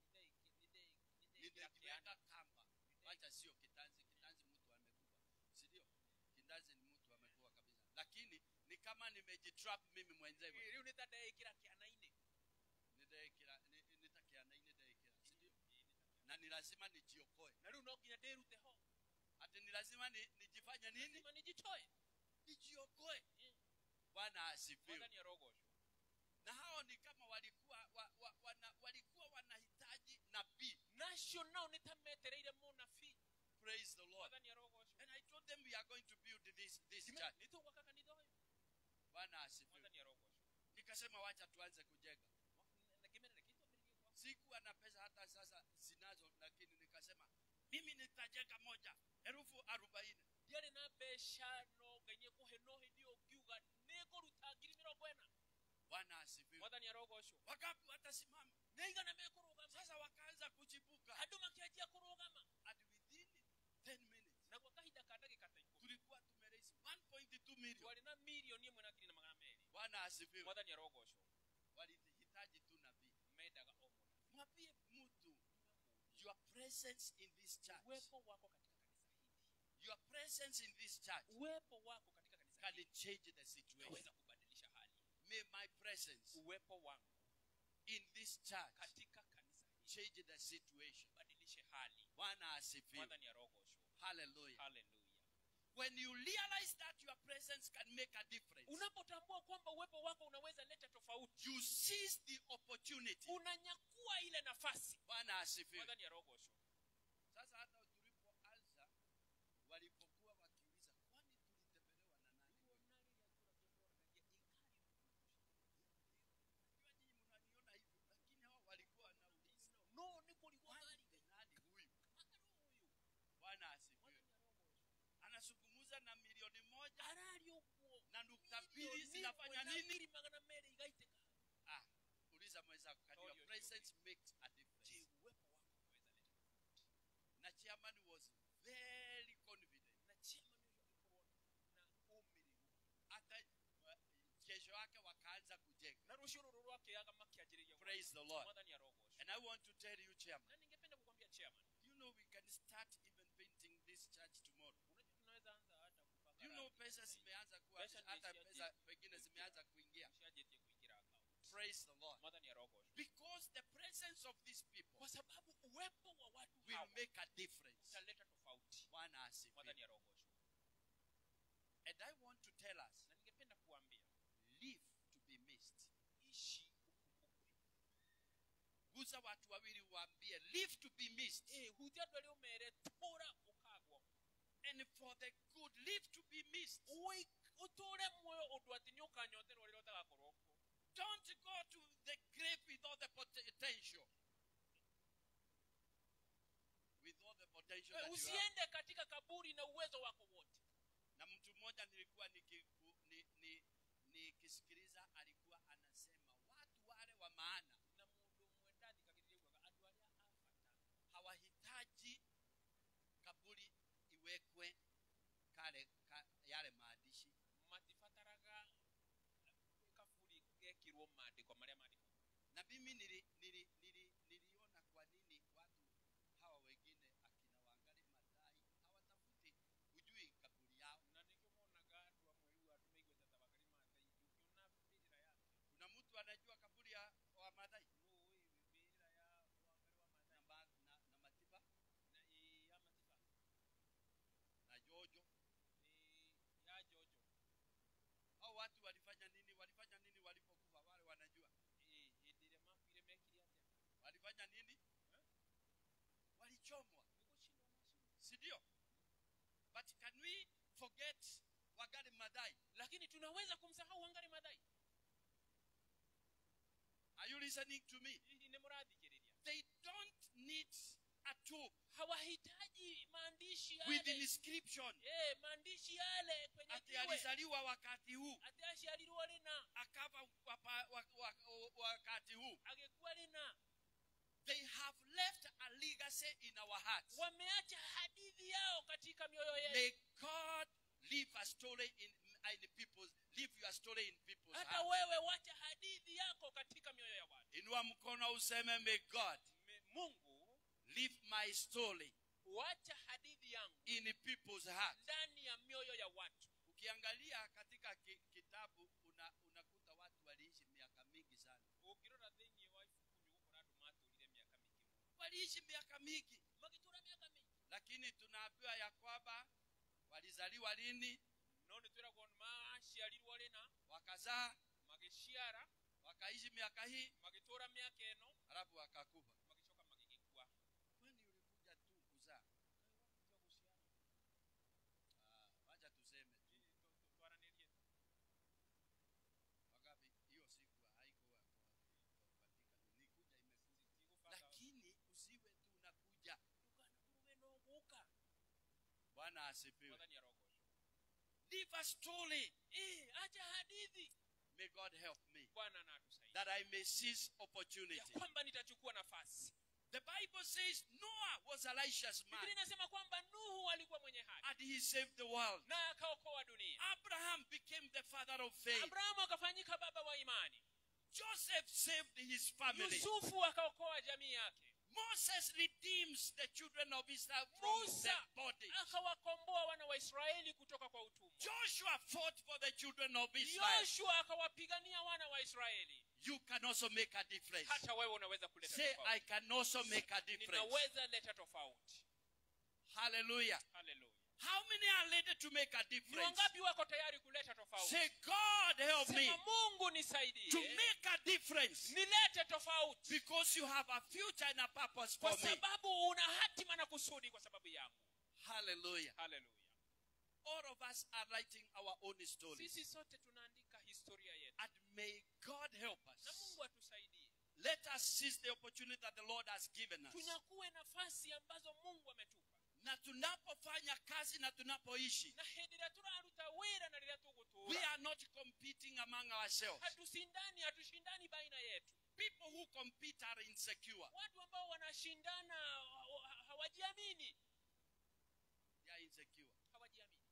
A: nimejiweka kamba wacha sio kitanzi kitanzi mtu amekufa sindio kitanzi ni mtu amekufa kabisa lakini ni kama nimejitrap mimi mwenyewe
B: riu nitadaekira kianaine
A: nidekira ni- nitakianaine dekira sindio na ni lazima nijiokoe
B: na riu no nginya ndirute ho
A: ati ni lazima ni, nijifanye nini
B: lazima nijitoe
A: nijiokoe bwana asifiwe
B: mwadhani ya rogoshwa
A: na hao ni kama walikuwa wa, wa, wana, walikuwa wanahitaji nabii
B: nacio nao nitametereire munabii
A: praise the lord
B: mwadhani ya rogoshwa
A: and i told them we are going to build this this church
B: nitugwaka kanitha uyu
A: bwana asifiwe
B: mwadhani ya rogoshwa
A: nikasema wacha tuanze kujenga
B: nakimerere kitwambiririe kwa
A: sikuwa na pesa hata sasa sinazo lakini nikasema mimi nitajenga moja elfu arobaini
B: ndiarĩ na mbeca no ngai kuhe no hĩndĩ ĩyo ngiuga nĩngũruta ngiri mĩrongo ĩna
A: bwana asifiwe
B: mwathani arogocwo
A: wakapi watasimama
B: nĩaigana mekũrũgama
A: sasa wakaanza kuchipuka
B: andũ makĩanjia kũrũgama
A: and within 10 minutes
B: na gwa kahinda ka ndagĩka ta ikũmi
A: tulikuwa tumeraise 1.2 million
B: twarĩ na milioni ĩmwe na ngiri na magana merĩ
A: bwana asifiwe
B: mwathani arogocwo
A: walihitaji tu nabii
B: mendaga o mũna
A: mwambie mtu your presence in this church
B: uwepo wako katika kanisa hili
A: your presence in this church
B: uwepo wako katika kanisa
A: can
B: hili
A: change the situation
B: unaweza kubadilisha hali
A: may my presence
B: uwepo wangu
A: in this church
B: katika kanisa hili
A: change the situation.
B: badilishe hali
A: Bwana asifiwe.
B: mwathani arogoshwo
A: Hallelujah.
B: haleluya
A: When you realize that your presence can make a difference,
B: unapotambua kwamba uwepo wako unaweza leta tofauti
A: you seize the opportunity.
B: unanyakua ile nafasi
A: Bwana asifiwe.
B: mwathani arogoshwo
A: Sasa hata tulipoanza walipokuwa wakiuliza kwani tulitembelewa na nani? Unajua nyinyi mnaniona hivyo, lakini hao walikuwa wanauliza
B: no nikulikuwa
A: kwani ni nani huyu? Bwana asifiwe. Anazungumza na milioni moja
B: arariokuo
A: na nukta mbili zinafanya nini?
B: magana meri igaiteka
A: Ah, uliza mwenzako, can your
B: Audio
A: presence makes a difference?
B: je uwepo wako unaweza leta
A: Na chairman was very confident.
B: na chema niyo yagikorwo na umiri
A: Hata uh, kesho yake wakaanza kujenga.
B: na rushuru rwake agama kiajiria
A: Praise the Lord.
B: mwathani arogoshwo
A: And I want to tell you, chairman,
B: na ningependa kukwambia chairman
A: you know we can start even painting this church tomorrow.
B: unajua tunaweza anza hata kupaka
A: You know
B: rangi
A: pesa
B: sasa hivi.
A: zimeanza kuwa
B: Pesa
A: hata
B: zimeshaje-
A: pesa pengine zimeanza kuingia.
B: Ushajetie kuingira account
A: Praise the Lord.
B: mwathani arogoshwo
A: Because the presence of these people
B: kwa sababu uwepo wa watu
A: will
B: hawa
A: make a difference.
B: utaleta tofauti
A: Bwana asifiwe.
B: mwathani arogoshwo
A: And I want to tell us,
B: na ningependa kuambia
A: live to be missed.
B: ishi ukumbukwe
A: Guza watu wawili waambie, live to be missed.
B: eh hutia twali umere tura ukagwo
A: And for the good, live to be missed.
B: Ui- uture muoyo undu ati niukanyoterwo riria utagakorwo kuo
A: Don't go to the grave with all the potential. With all the potential that
B: Eh,
A: you have.
B: usiende katika kaburi na uwezo wako wote
A: na mtu mmoja nilikuwa nikiku- ni- ni- nikisikiliza alikuwa anasema watu wale wa maana
B: na mundu mwendani kakiriugaga andu aria afata
A: hawahitaji kaburi iwekwe kale ka, yale maandishi
B: matibataraga kaburi gekirwo maandiko maria maandiko
A: na mimi nili, nili, nili, niliona kwa nini watu hawa wengine akina wangari madhai hawatafuti hujui kaburi yao
B: na nikio monaga andu amwe riu andu maigweta tabakarima thai ngiona mbirira yake
A: kuna mtu anajua kaburi ya wa madhai
B: no mbirira ya wangari wa
A: na,
B: mathai
A: ma, na, na matiba
B: na i ya matiba
A: na jojo
B: i ya jojo
A: au watu walifanya nini walifanya nini walipokufa wale wanajua
B: i indire makwire mekire atia
A: walifanya nini walichomwa
B: nigushindwa macio
A: si ndio but can we forget wagari madhai
B: lakini tunaweza kumsahau wangari madhai
A: are you listening to me
B: hihi nä må rathikiriria
A: they don't need a tomb
B: hawahitaji maandishi
A: with
B: yale
A: inscription
B: Eh, maandishi yale kwenye
A: ati
B: jiwe
A: alizaliwa wakati huu
B: ati aciarirwo rina
A: akafa wapa- wa- wa- wa- wakati huu
B: agĩkua rina
A: they have left a legacy in our hearts
B: wameacha hadithi yao katika mioyo yetu
A: may god leave a story in, in people's leave your story in people's
B: hata
A: hearts
B: wewe wacha hadithi yako katika mioyo ya watu
A: inua mkono useme may god
B: Me- mungu
A: leave my story
B: wacha hadithi yangu
A: in people's hearts
B: ndani ya mioyo ya watu
A: ukiangalia katika ki, kitabu una, unakuta watu waliishi miaka mingi sana
B: ũngĩrora thĩinĩ wa ibuku nĩ ũgũkora andũ matũrire mĩaka mĩingĩ mũno
A: waliishi miaka mingi
B: magĩtũra mĩaka mĩingĩ
A: lakini tunaambiwa ya kwamba walizaliwa lini
B: no nĩ twĩragwo maciarirwo rĩna
A: wakazaa
B: magĩciara
A: wakaishi miaka hii
B: magĩtũra mĩaka ĩno
A: halafu wakakufa
B: magĩcoka magĩgĩkua
A: kwani ulikuja tu kuzaa Ah, wacha tuseme tu
B: twaranĩrie
A: wangapi hiyo siku haikuwa nikuja imekuja
B: Tigũbanga-
A: lakini usiwe tu unakuja
B: ndũkanakuruge no gũka
A: bwana asifiwe
B: mwathani arogoco
A: leave a story
B: Eh, acha hadithi
A: may god help me
B: bwana na atusaidie
A: that i may seize
B: ya
A: opportunity
B: kwamba nitachukua nafasi
A: the bible says noah was a righteous man
B: biblia inasema kwamba nuhu alikuwa mwenye haki
A: and he saved the world
B: na akaokoa dunia
A: abraham became the father of faith
B: abrahamu akafanyika baba wa imani
A: joseph saved his family
B: yusufu akaokoa jamii yake
A: moses redeems the children of israel from
B: Musa
A: their bondage
B: akawakomboa wana wa israeli kutoka kwa utumwa
A: joshua fought for the children of israel
B: yoshua akawapigania wana wa israeli
A: You can also make a difference.
B: hata wewe unaweza kuleta
A: Say, I
B: tofauti
A: can also make a difference.
B: ninaweza leta tofauti
A: Hallelujah.
B: haleluya
A: How many are ready to make a
B: ni
A: difference?
B: wangapi wako tayari kuleta tofauti
A: Say, God help me
B: sema mungu
A: to
B: nisaidie
A: make a difference
B: nilete tofauti
A: because you have a future and a purpose for
B: kwa
A: me.
B: sababu una hatima na kusudi kwa sababu yangu
A: Hallelujah.
B: haleluya
A: All of us are writing our own stories.
B: sisi sote tunaandika historia yetu
A: And may God help
B: na
A: us.
B: mungu atusaidie
A: Let us seize the opportunity that the Lord has given us.
B: tunyakue nafasi ambazo mungu ametupa
A: Na tunapofanya kazi na tunapoishi,
B: na hindira turaruta wira na rĩrĩa
A: we
B: tũgũtũũra
A: are not competing among ourselves.
B: hatusindani hatushindani baina yetu
A: People who compete are insecure.
B: watu ambao wanashindana ha- ha- hawajiamini
A: They are insecure.
B: hawajiamini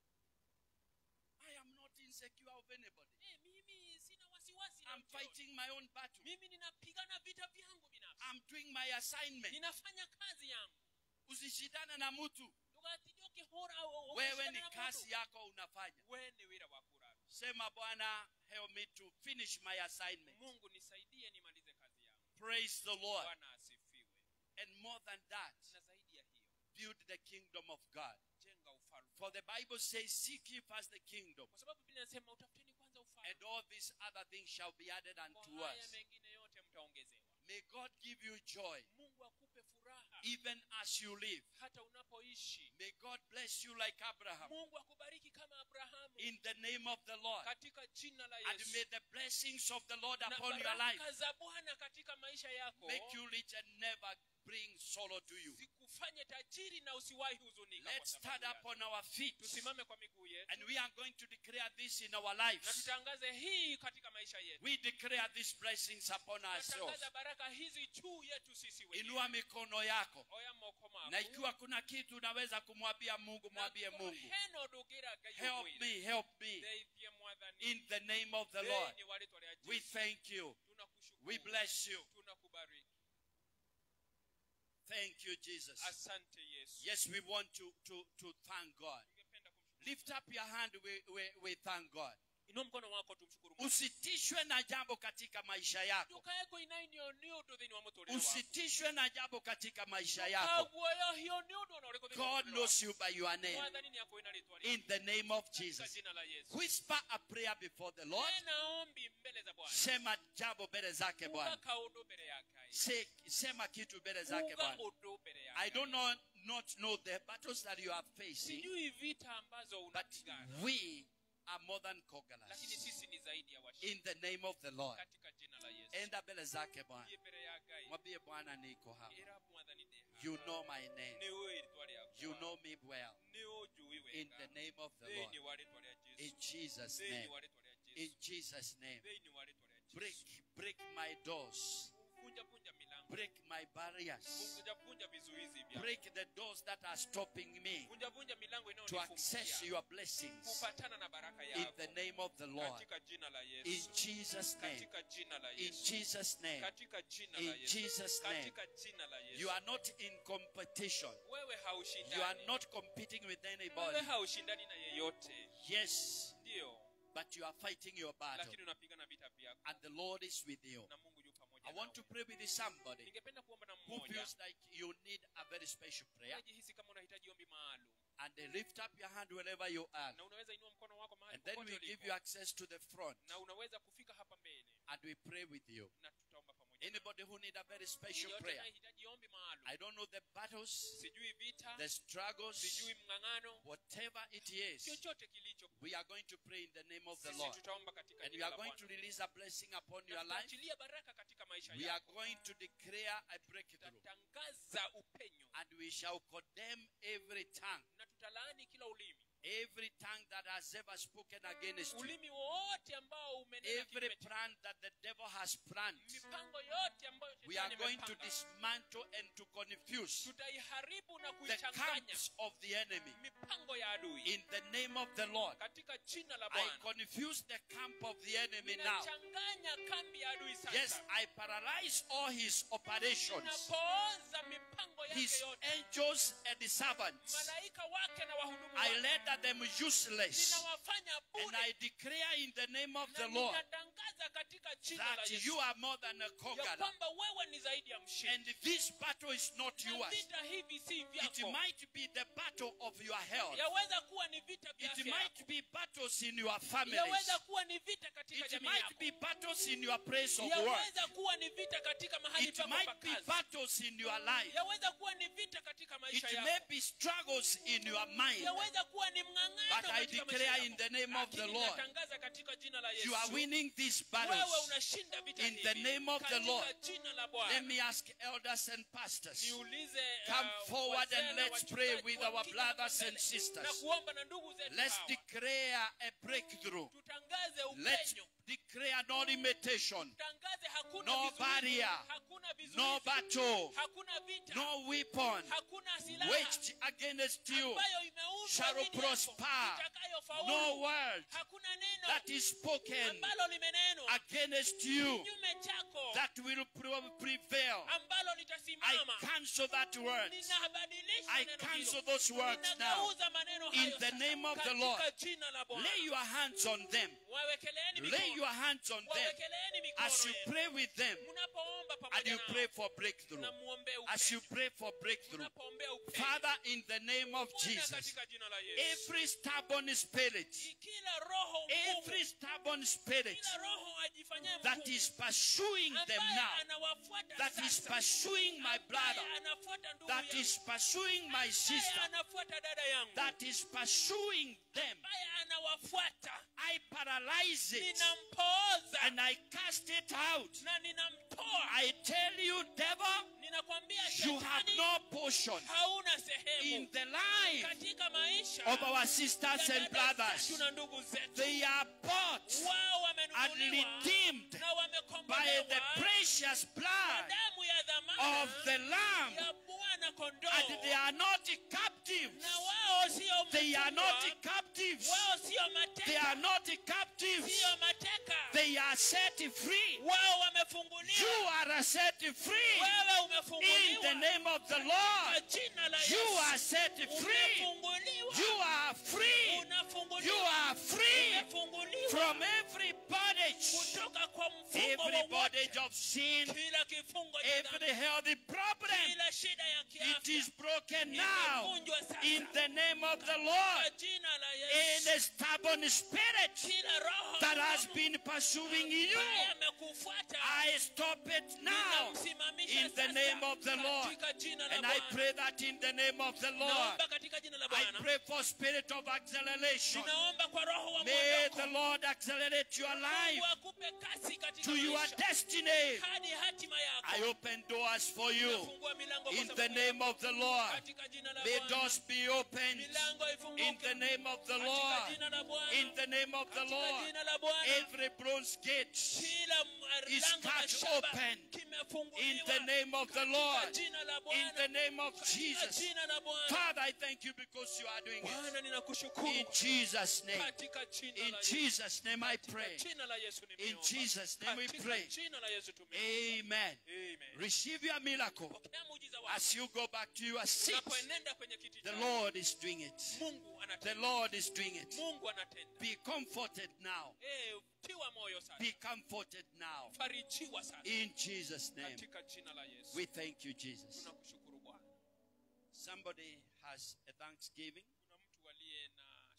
A: I am not insecure of anybody.
B: Eh, mimi sina wasiwasi na
A: I'm
B: mtu yoyote.
A: fighting my own battle.
B: mimi ninapigana vita vyangu binafsi
A: I'm doing my assignment.
B: ninafanya kazi yangu
A: Usishindane na mtu.
B: tugathijoke hora au- au-
A: Wewe
B: ukashindana
A: ni
B: na
A: kazi
B: mundu.
A: yako unafanya.
B: we ni wira wa kurara
A: Sema Bwana, help me to finish my assignment.
B: mungu nisaidie nimalize kazi yangu
A: Praise the Lord.
B: bwana asifiwe
A: And more than that,
B: na zaidi ya hiyo
A: build the kingdom of God.
B: jenga ufalme
A: For the Bible says, Seek ye first the kingdom,
B: kwa sababu biblia inasema utafuteni kwanza ufalme
A: and all these other things shall be added unto
B: kwa haya
A: us.
B: mengine yote mtaongezewa
A: May God give you joy
B: mungu akupe furaha
A: even as you live.
B: hata unapoishi
A: May God bless you like Abraham
B: mungu akubariki kama abrahamu
A: in the name of the Lord.
B: katika jina la
A: And may
B: yesu
A: the blessings of the Lord
B: na
A: upon your life
B: baraka za bwana katika maisha yako
A: make you rich and never bring sorrow to you.
B: zikufanye tajiri na usiwahi huzunika kwa
A: Let's stand
B: sababu
A: up
B: yake.
A: on our feet
B: tusimame kwa miguu yetu
A: and we are going to declare this in our
B: na
A: lives.
B: tutangaze hii katika maisha yetu
A: We declare these blessings upon ourselves.
B: tutangaza baraka hizi juu yetu sisi wenyewe
A: Inua mikono yako.
B: oya moko mako
A: Na ikiwa kuna kitu unaweza kumwambia Mungu, mwambie Mungu.
B: heno ndugiraga
A: Help me, help me.
B: ndeithie mwathani
A: In the name of the Lord.
B: Thĩinĩ wa rĩĩtwa rĩa
A: We
B: Jesũ.
A: thank you.
B: Tunakushukuru.
A: We bless you.
B: tunakubariki
A: Thank you, Jesus.
B: asante yesu
A: Yes, we want to, to, to thank God.
B: tungependa kumshukuru
A: Lift up your hand, we, we, we thank God.
B: inua mkono wako tumshukuru Mungu.
A: Usitishwe na jambo katika maisha yako.
B: ndukayeko inaini yo ni undu thĩinĩ wa mũtũrĩre waku.
A: Usitishwe na jambo katika maisha yako.
B: Ndũkaguoyo hiyo ni undu ona ũrĩkũ thĩinĩ wa
A: God
B: mũtũrĩre
A: knows
B: waku.
A: you by your name.
B: mwathani nĩ akũĩ na rĩĩtwa
A: In
B: rĩaku.
A: the name of
B: Katika
A: Jesus.
B: jina la yesu
A: Whisper a prayer before the Lord.
B: tena ombi mbele za bwana
A: Sema jambo mbele zake
B: kuga
A: Bwana.
B: kaũndũ mbele yake
A: Se- Sema kitu mbele zake
B: kuga
A: Bwana.
B: ũndũ mbele
A: I
B: yake
A: don't know, not know the battles that you are facing,
B: sijui vita ambazo
A: but
B: unapigana
A: we are more than
B: lakini
A: conquerors.
B: sisi ni zaidi ya washindi
A: In the name of the Lord.
B: katika jina la yesu
A: Enda mbele zake Bwana.
B: Thiĩ mbele ya ngai
A: Mwambie Bwana niko hapa.
B: ĩra mwathani ndĩ haha.
A: You know my name.
B: nĩ ũĩ rĩĩtwa rĩakwa.
A: You know me well.
B: nĩ ũnjũĩ
A: In
B: wega
A: the name of the
B: thĩinĩ
A: Lord.
B: wa rĩĩtwa rĩa
A: In
B: jesu
A: Jesus'
B: thĩinĩ
A: name.
B: wa rĩĩtwa rĩa
A: In
B: jesu
A: Jesus' name.
B: thĩinĩ wa rĩĩtwa rĩa
A: Break,
B: jesu
A: break my doors.
B: vunja vunja milango
A: Break my barriers.
B: vunja vunja vizuizi vya
A: Break the doors that are stopping me
B: vunja vunja milango
A: to access
B: inayonifungia
A: your blessings.
B: kupatana na baraka
A: In
B: yako
A: the name of the Lord.
B: katika jina la
A: In
B: yesu
A: Jesus' name.
B: katika jina la
A: In
B: yesu
A: Jesus' name.
B: katika jina
A: In
B: la yesu
A: Jesus' name.
B: katika jina la
A: You
B: yesu
A: are not in competition.
B: wewe
A: You are
B: haushindani
A: not competing with
B: wewe
A: anybody.
B: haushindani na yeyote
A: Yes,
B: ndio
A: but you are fighting your battle.
B: lakini unapigana vita vyako
A: And the Lord is with you.
B: na mungu yu pamoja
A: I want to
B: nawe.
A: pray with somebody
B: ningependa kuomba na
A: who
B: mmoja
A: feels like you need a very special prayer.
B: unajihisi kama unahitaji ombi maalum
A: And then lift up your hand wherever you are.
B: na unaweza inua mkono wako mahali
A: And then
B: popote
A: we give
B: ulipo.
A: you access to the front.
B: na unaweza kufika hapa mbele
A: And we pray with you.
B: na tutaomba pamoja nawe.
A: Anybody who need a very special
B: Yeyote
A: prayer.
B: anayehitaji ombi maalum
A: I don't know the battles,
B: sijui vita
A: the struggles,
B: sijui mng'ang'ano
A: whatever it is.
B: chochote kilicho
A: We are going to pray in the name of the
B: sisi
A: Lord.
B: tutaomba katika
A: And we
B: jina
A: are
B: la
A: going
B: Bwana.
A: to release a blessing upon
B: Na
A: your life.
B: tutaachilia baraka katika maisha
A: We are
B: yako
A: going to declare a breakthrough.
B: tutatangaza upenyo
A: And we shall condemn every tongue,
B: na tutalaani kila ulimi
A: every tongue that has ever spoken against you,
B: ulimi wowote ambao umenena
A: every
B: kinyume cha-
A: plan that the devil has planned.
B: mipango yote ambayo
A: We are
B: shetani
A: going to
B: amepanga.
A: dismantle and to confuse
B: tutaiharibu na
A: the
B: kuichanganya
A: camps of the enemy.
B: mipango ya adui
A: In the name of the Lord,
B: katika jina la
A: I
B: bwana
A: confuse the camp of the enemy now.
B: ninachanganya kambi ya adui
A: Yes,
B: sasa
A: I paralyze all his operations,
B: ninapooza mipango yake
A: his
B: yote
A: angels and his servants.
B: malaika wake na wahudumu
A: I
B: wake
A: let render them useless.
B: ninawafanya
A: And
B: bure
A: I declare in the name of
B: na
A: the Lord
B: ninatangaza katika jina la
A: that
B: Yesu
A: you are more than a
B: ya
A: conqueror.
B: kwamba wewe ni zaidi ya
A: And
B: mshindi
A: this battle is not
B: na
A: yours.
B: vita hivi si
A: It
B: vyako
A: might be the battle of your health.
B: yaweza kuwa ni vita vya
A: It
B: afya
A: might
B: yako.
A: be battles in your families.
B: yaweza kuwa ni vita katika
A: It
B: jamii
A: might
B: yako
A: be battles in your place of work.
B: yaweza kuwa ni vita katika mahali
A: It
B: pako pa
A: might be
B: kazi
A: battles in your life.
B: yaweza kuwa ni vita katika
A: It
B: maisha
A: may
B: yako
A: be struggles in your mind.
B: yaweza kuwa ni
A: But
B: mng'ang'ano
A: I
B: katika maisha
A: declare in
B: yako
A: the name of the
B: Lakini
A: Lord,
B: natangaza katika jina la
A: you are
B: Yesu
A: winning these
B: wewe
A: battles.
B: unashinda vita
A: In the
B: hivi
A: name of the
B: katika
A: Lord.
B: jina la
A: Let
B: Bwana
A: me ask elders and pastors.
B: niulize
A: Come
B: uh,
A: forward
B: wazee
A: and
B: na
A: let's pray
B: wachungaji
A: with our
B: wakija
A: brothers
B: hapa
A: and
B: mbele
A: sisters.
B: na kuomba na ndugu zetu
A: Let's
B: hawa.
A: declare a breakthrough.
B: tutangaze
A: Let's
B: upenyo
A: declare no limitation,
B: tutangaze hakuna
A: No
B: vizuizi,
A: barrier.
B: hakuna vizuizi,
A: no battle,
B: hakuna vita
A: no weapon
B: hakuna silaha
A: waged against you,
B: ambayo imeundwa
A: shall
B: dhidi yako,
A: prosper.
B: itakayofaulu.
A: no word
B: hakuna neno
A: that is spoken
B: ambalo limenenwa
A: against you
B: kinyume chako
A: that will pre- prevail.
B: ambalo
A: I
B: litasimama
A: cancel that word.
B: ninabadilisha
A: I
B: neno
A: cancel
B: hilo
A: those words now.
B: ninageuza maneno
A: In
B: hayo
A: the
B: sasa.
A: name of the
B: Katika
A: Lord.
B: jina la Bwana.
A: Lay your hands on them.
B: wawekeleeni
A: Lay
B: mikono
A: your hands on them
B: wawekeleeni mikono
A: as you
B: yenu.
A: pray with them
B: mnapoomba
A: and
B: pamoja
A: you
B: nao,
A: pray for breakthrough.
B: mnamuombea
A: As you
B: upenyo.
A: pray for breakthrough.
B: Mnapoombea upenyo.
A: Father, in the name of
B: Bwana,
A: Jesus,
B: katika jina la Yesu.
A: every stubborn spirit,
B: kila roho mgumu,
A: every stubborn spirit
B: kila roho ajifanyaye
A: that
B: mgumu,
A: is pursuing them
B: ambaye
A: now,
B: anawafuata
A: that is
B: sasa,
A: pursuing my
B: ambaye
A: brother,
B: anafuata ndugu
A: that
B: yangu,
A: is pursuing my
B: ambaye
A: sister,
B: anafuata dada yangu,
A: that is pursuing them,
B: ambaye anawafuata,
A: I paralyze it
B: ninampooza
A: and I cast it out.
B: na ninamtoa.
A: I tell you, devil,
B: Ninakwambia
A: you have
B: shetani,
A: no portion
B: hauna
A: in
B: sehemu
A: the life
B: katika maisha
A: of our
B: ya
A: sisters and
B: dada
A: brothers.
B: zetu na ndugu zetu.
A: They are bought
B: Wao
A: and
B: wamenunuliwa
A: redeemed
B: na
A: by
B: wamekombolewa
A: the precious
B: kwa
A: blood
B: damu ya dhamana
A: of the Lamb,
B: ya Bwana
A: and
B: kondoo,
A: they are not captives.
B: na wao sio
A: They are
B: mtumwa,
A: not captives.
B: wao sio
A: They
B: mateka,
A: are not captives.
B: sio mateka,
A: They are set free.
B: wao
A: You
B: wamefunguliwa,
A: are set free
B: wewe
A: in the
B: umefunguliwa
A: name of the
B: kwa
A: Lord.
B: jina la
A: You
B: Yesu.
A: are set free.
B: Umefunguliwa,
A: You are free. You
B: unafunguliwa,
A: are free
B: umefunguliwa
A: from every bondage,
B: kutoka kwa mfungo
A: every
B: wowote,
A: bondage of sin,
B: kila kifungo cha dhambi,
A: every healthy problem.
B: kila shida ya
A: It
B: kiafya
A: is broken now
B: imevunjwa sasa
A: in the name of the
B: kwa
A: Lord.
B: jina la
A: In
B: Yesu.
A: a stubborn spirit
B: Kila roho
A: that has
B: mgumu
A: been pursuing you,
B: ambaye amekufuata
A: I stop it now
B: ninamsimamisha
A: in the
B: sasa
A: name of the Lord.
B: katika jina la
A: And I
B: Bwana.
A: pray that in the name of the Lord,
B: Naomba katika jina la
A: I
B: Bwana.
A: pray for spirit of acceleration.
B: Ninaomba kwa roho wa
A: May the
B: mwondoko.
A: Lord accelerate your life
B: Mungu akupe kasi katika
A: to your
B: maisha
A: destiny.
B: hadi hatima yako.
A: I open doors for you
B: Nafungua milango kwa
A: in the
B: sababu
A: name of the Lord.
B: katika jina la
A: May
B: Bwana.
A: doors be opened
B: Milango ifunguke
A: in the name of the
B: katika
A: Lord.
B: jina la Bwana.
A: In the name of the
B: Katika
A: Lord.
B: jina la Bwana.
A: Every bronze gate
B: Kila
A: is
B: lango la
A: cut
B: shaba
A: open in
B: kimefunguliwa
A: the name of the
B: katika
A: Lord.
B: jina la
A: In
B: Bwana.
A: the name of
B: Katika
A: Jesus.
B: jina la Bwana.
A: Father, I thank you because you are doing it.
B: Bwana ninakushukuru
A: In Jesus' name.
B: katika jina
A: In
B: la Yesu.
A: Jesus' name I
B: Katika
A: pray.
B: jina la Yesu
A: In
B: nimeomba.
A: Jesus' name we
B: Katika
A: pray.
B: jina la Yesu tumeomba.
A: Amen.
B: Amen.
A: Receive your miracle
B: Pokea muujiza wako.
A: as you go back to your seat.
B: Unapoenenda kwenye kiti
A: The
B: chako,
A: Lord is doing it.
B: Mungu
A: The
B: anatenda.
A: Lord is doing it.
B: Mungu anatenda.
A: Be comforted now.
B: Eh, tiwa moyo sasa.
A: Be comforted now.
B: Farijiwa sasa.
A: In Jesus' name.
B: Katika jina la Yesu.
A: We thank you, Jesus.
B: Tunakushukuru Bwana.
A: Somebody has a thanksgiving.
B: Kuna mtu aliye na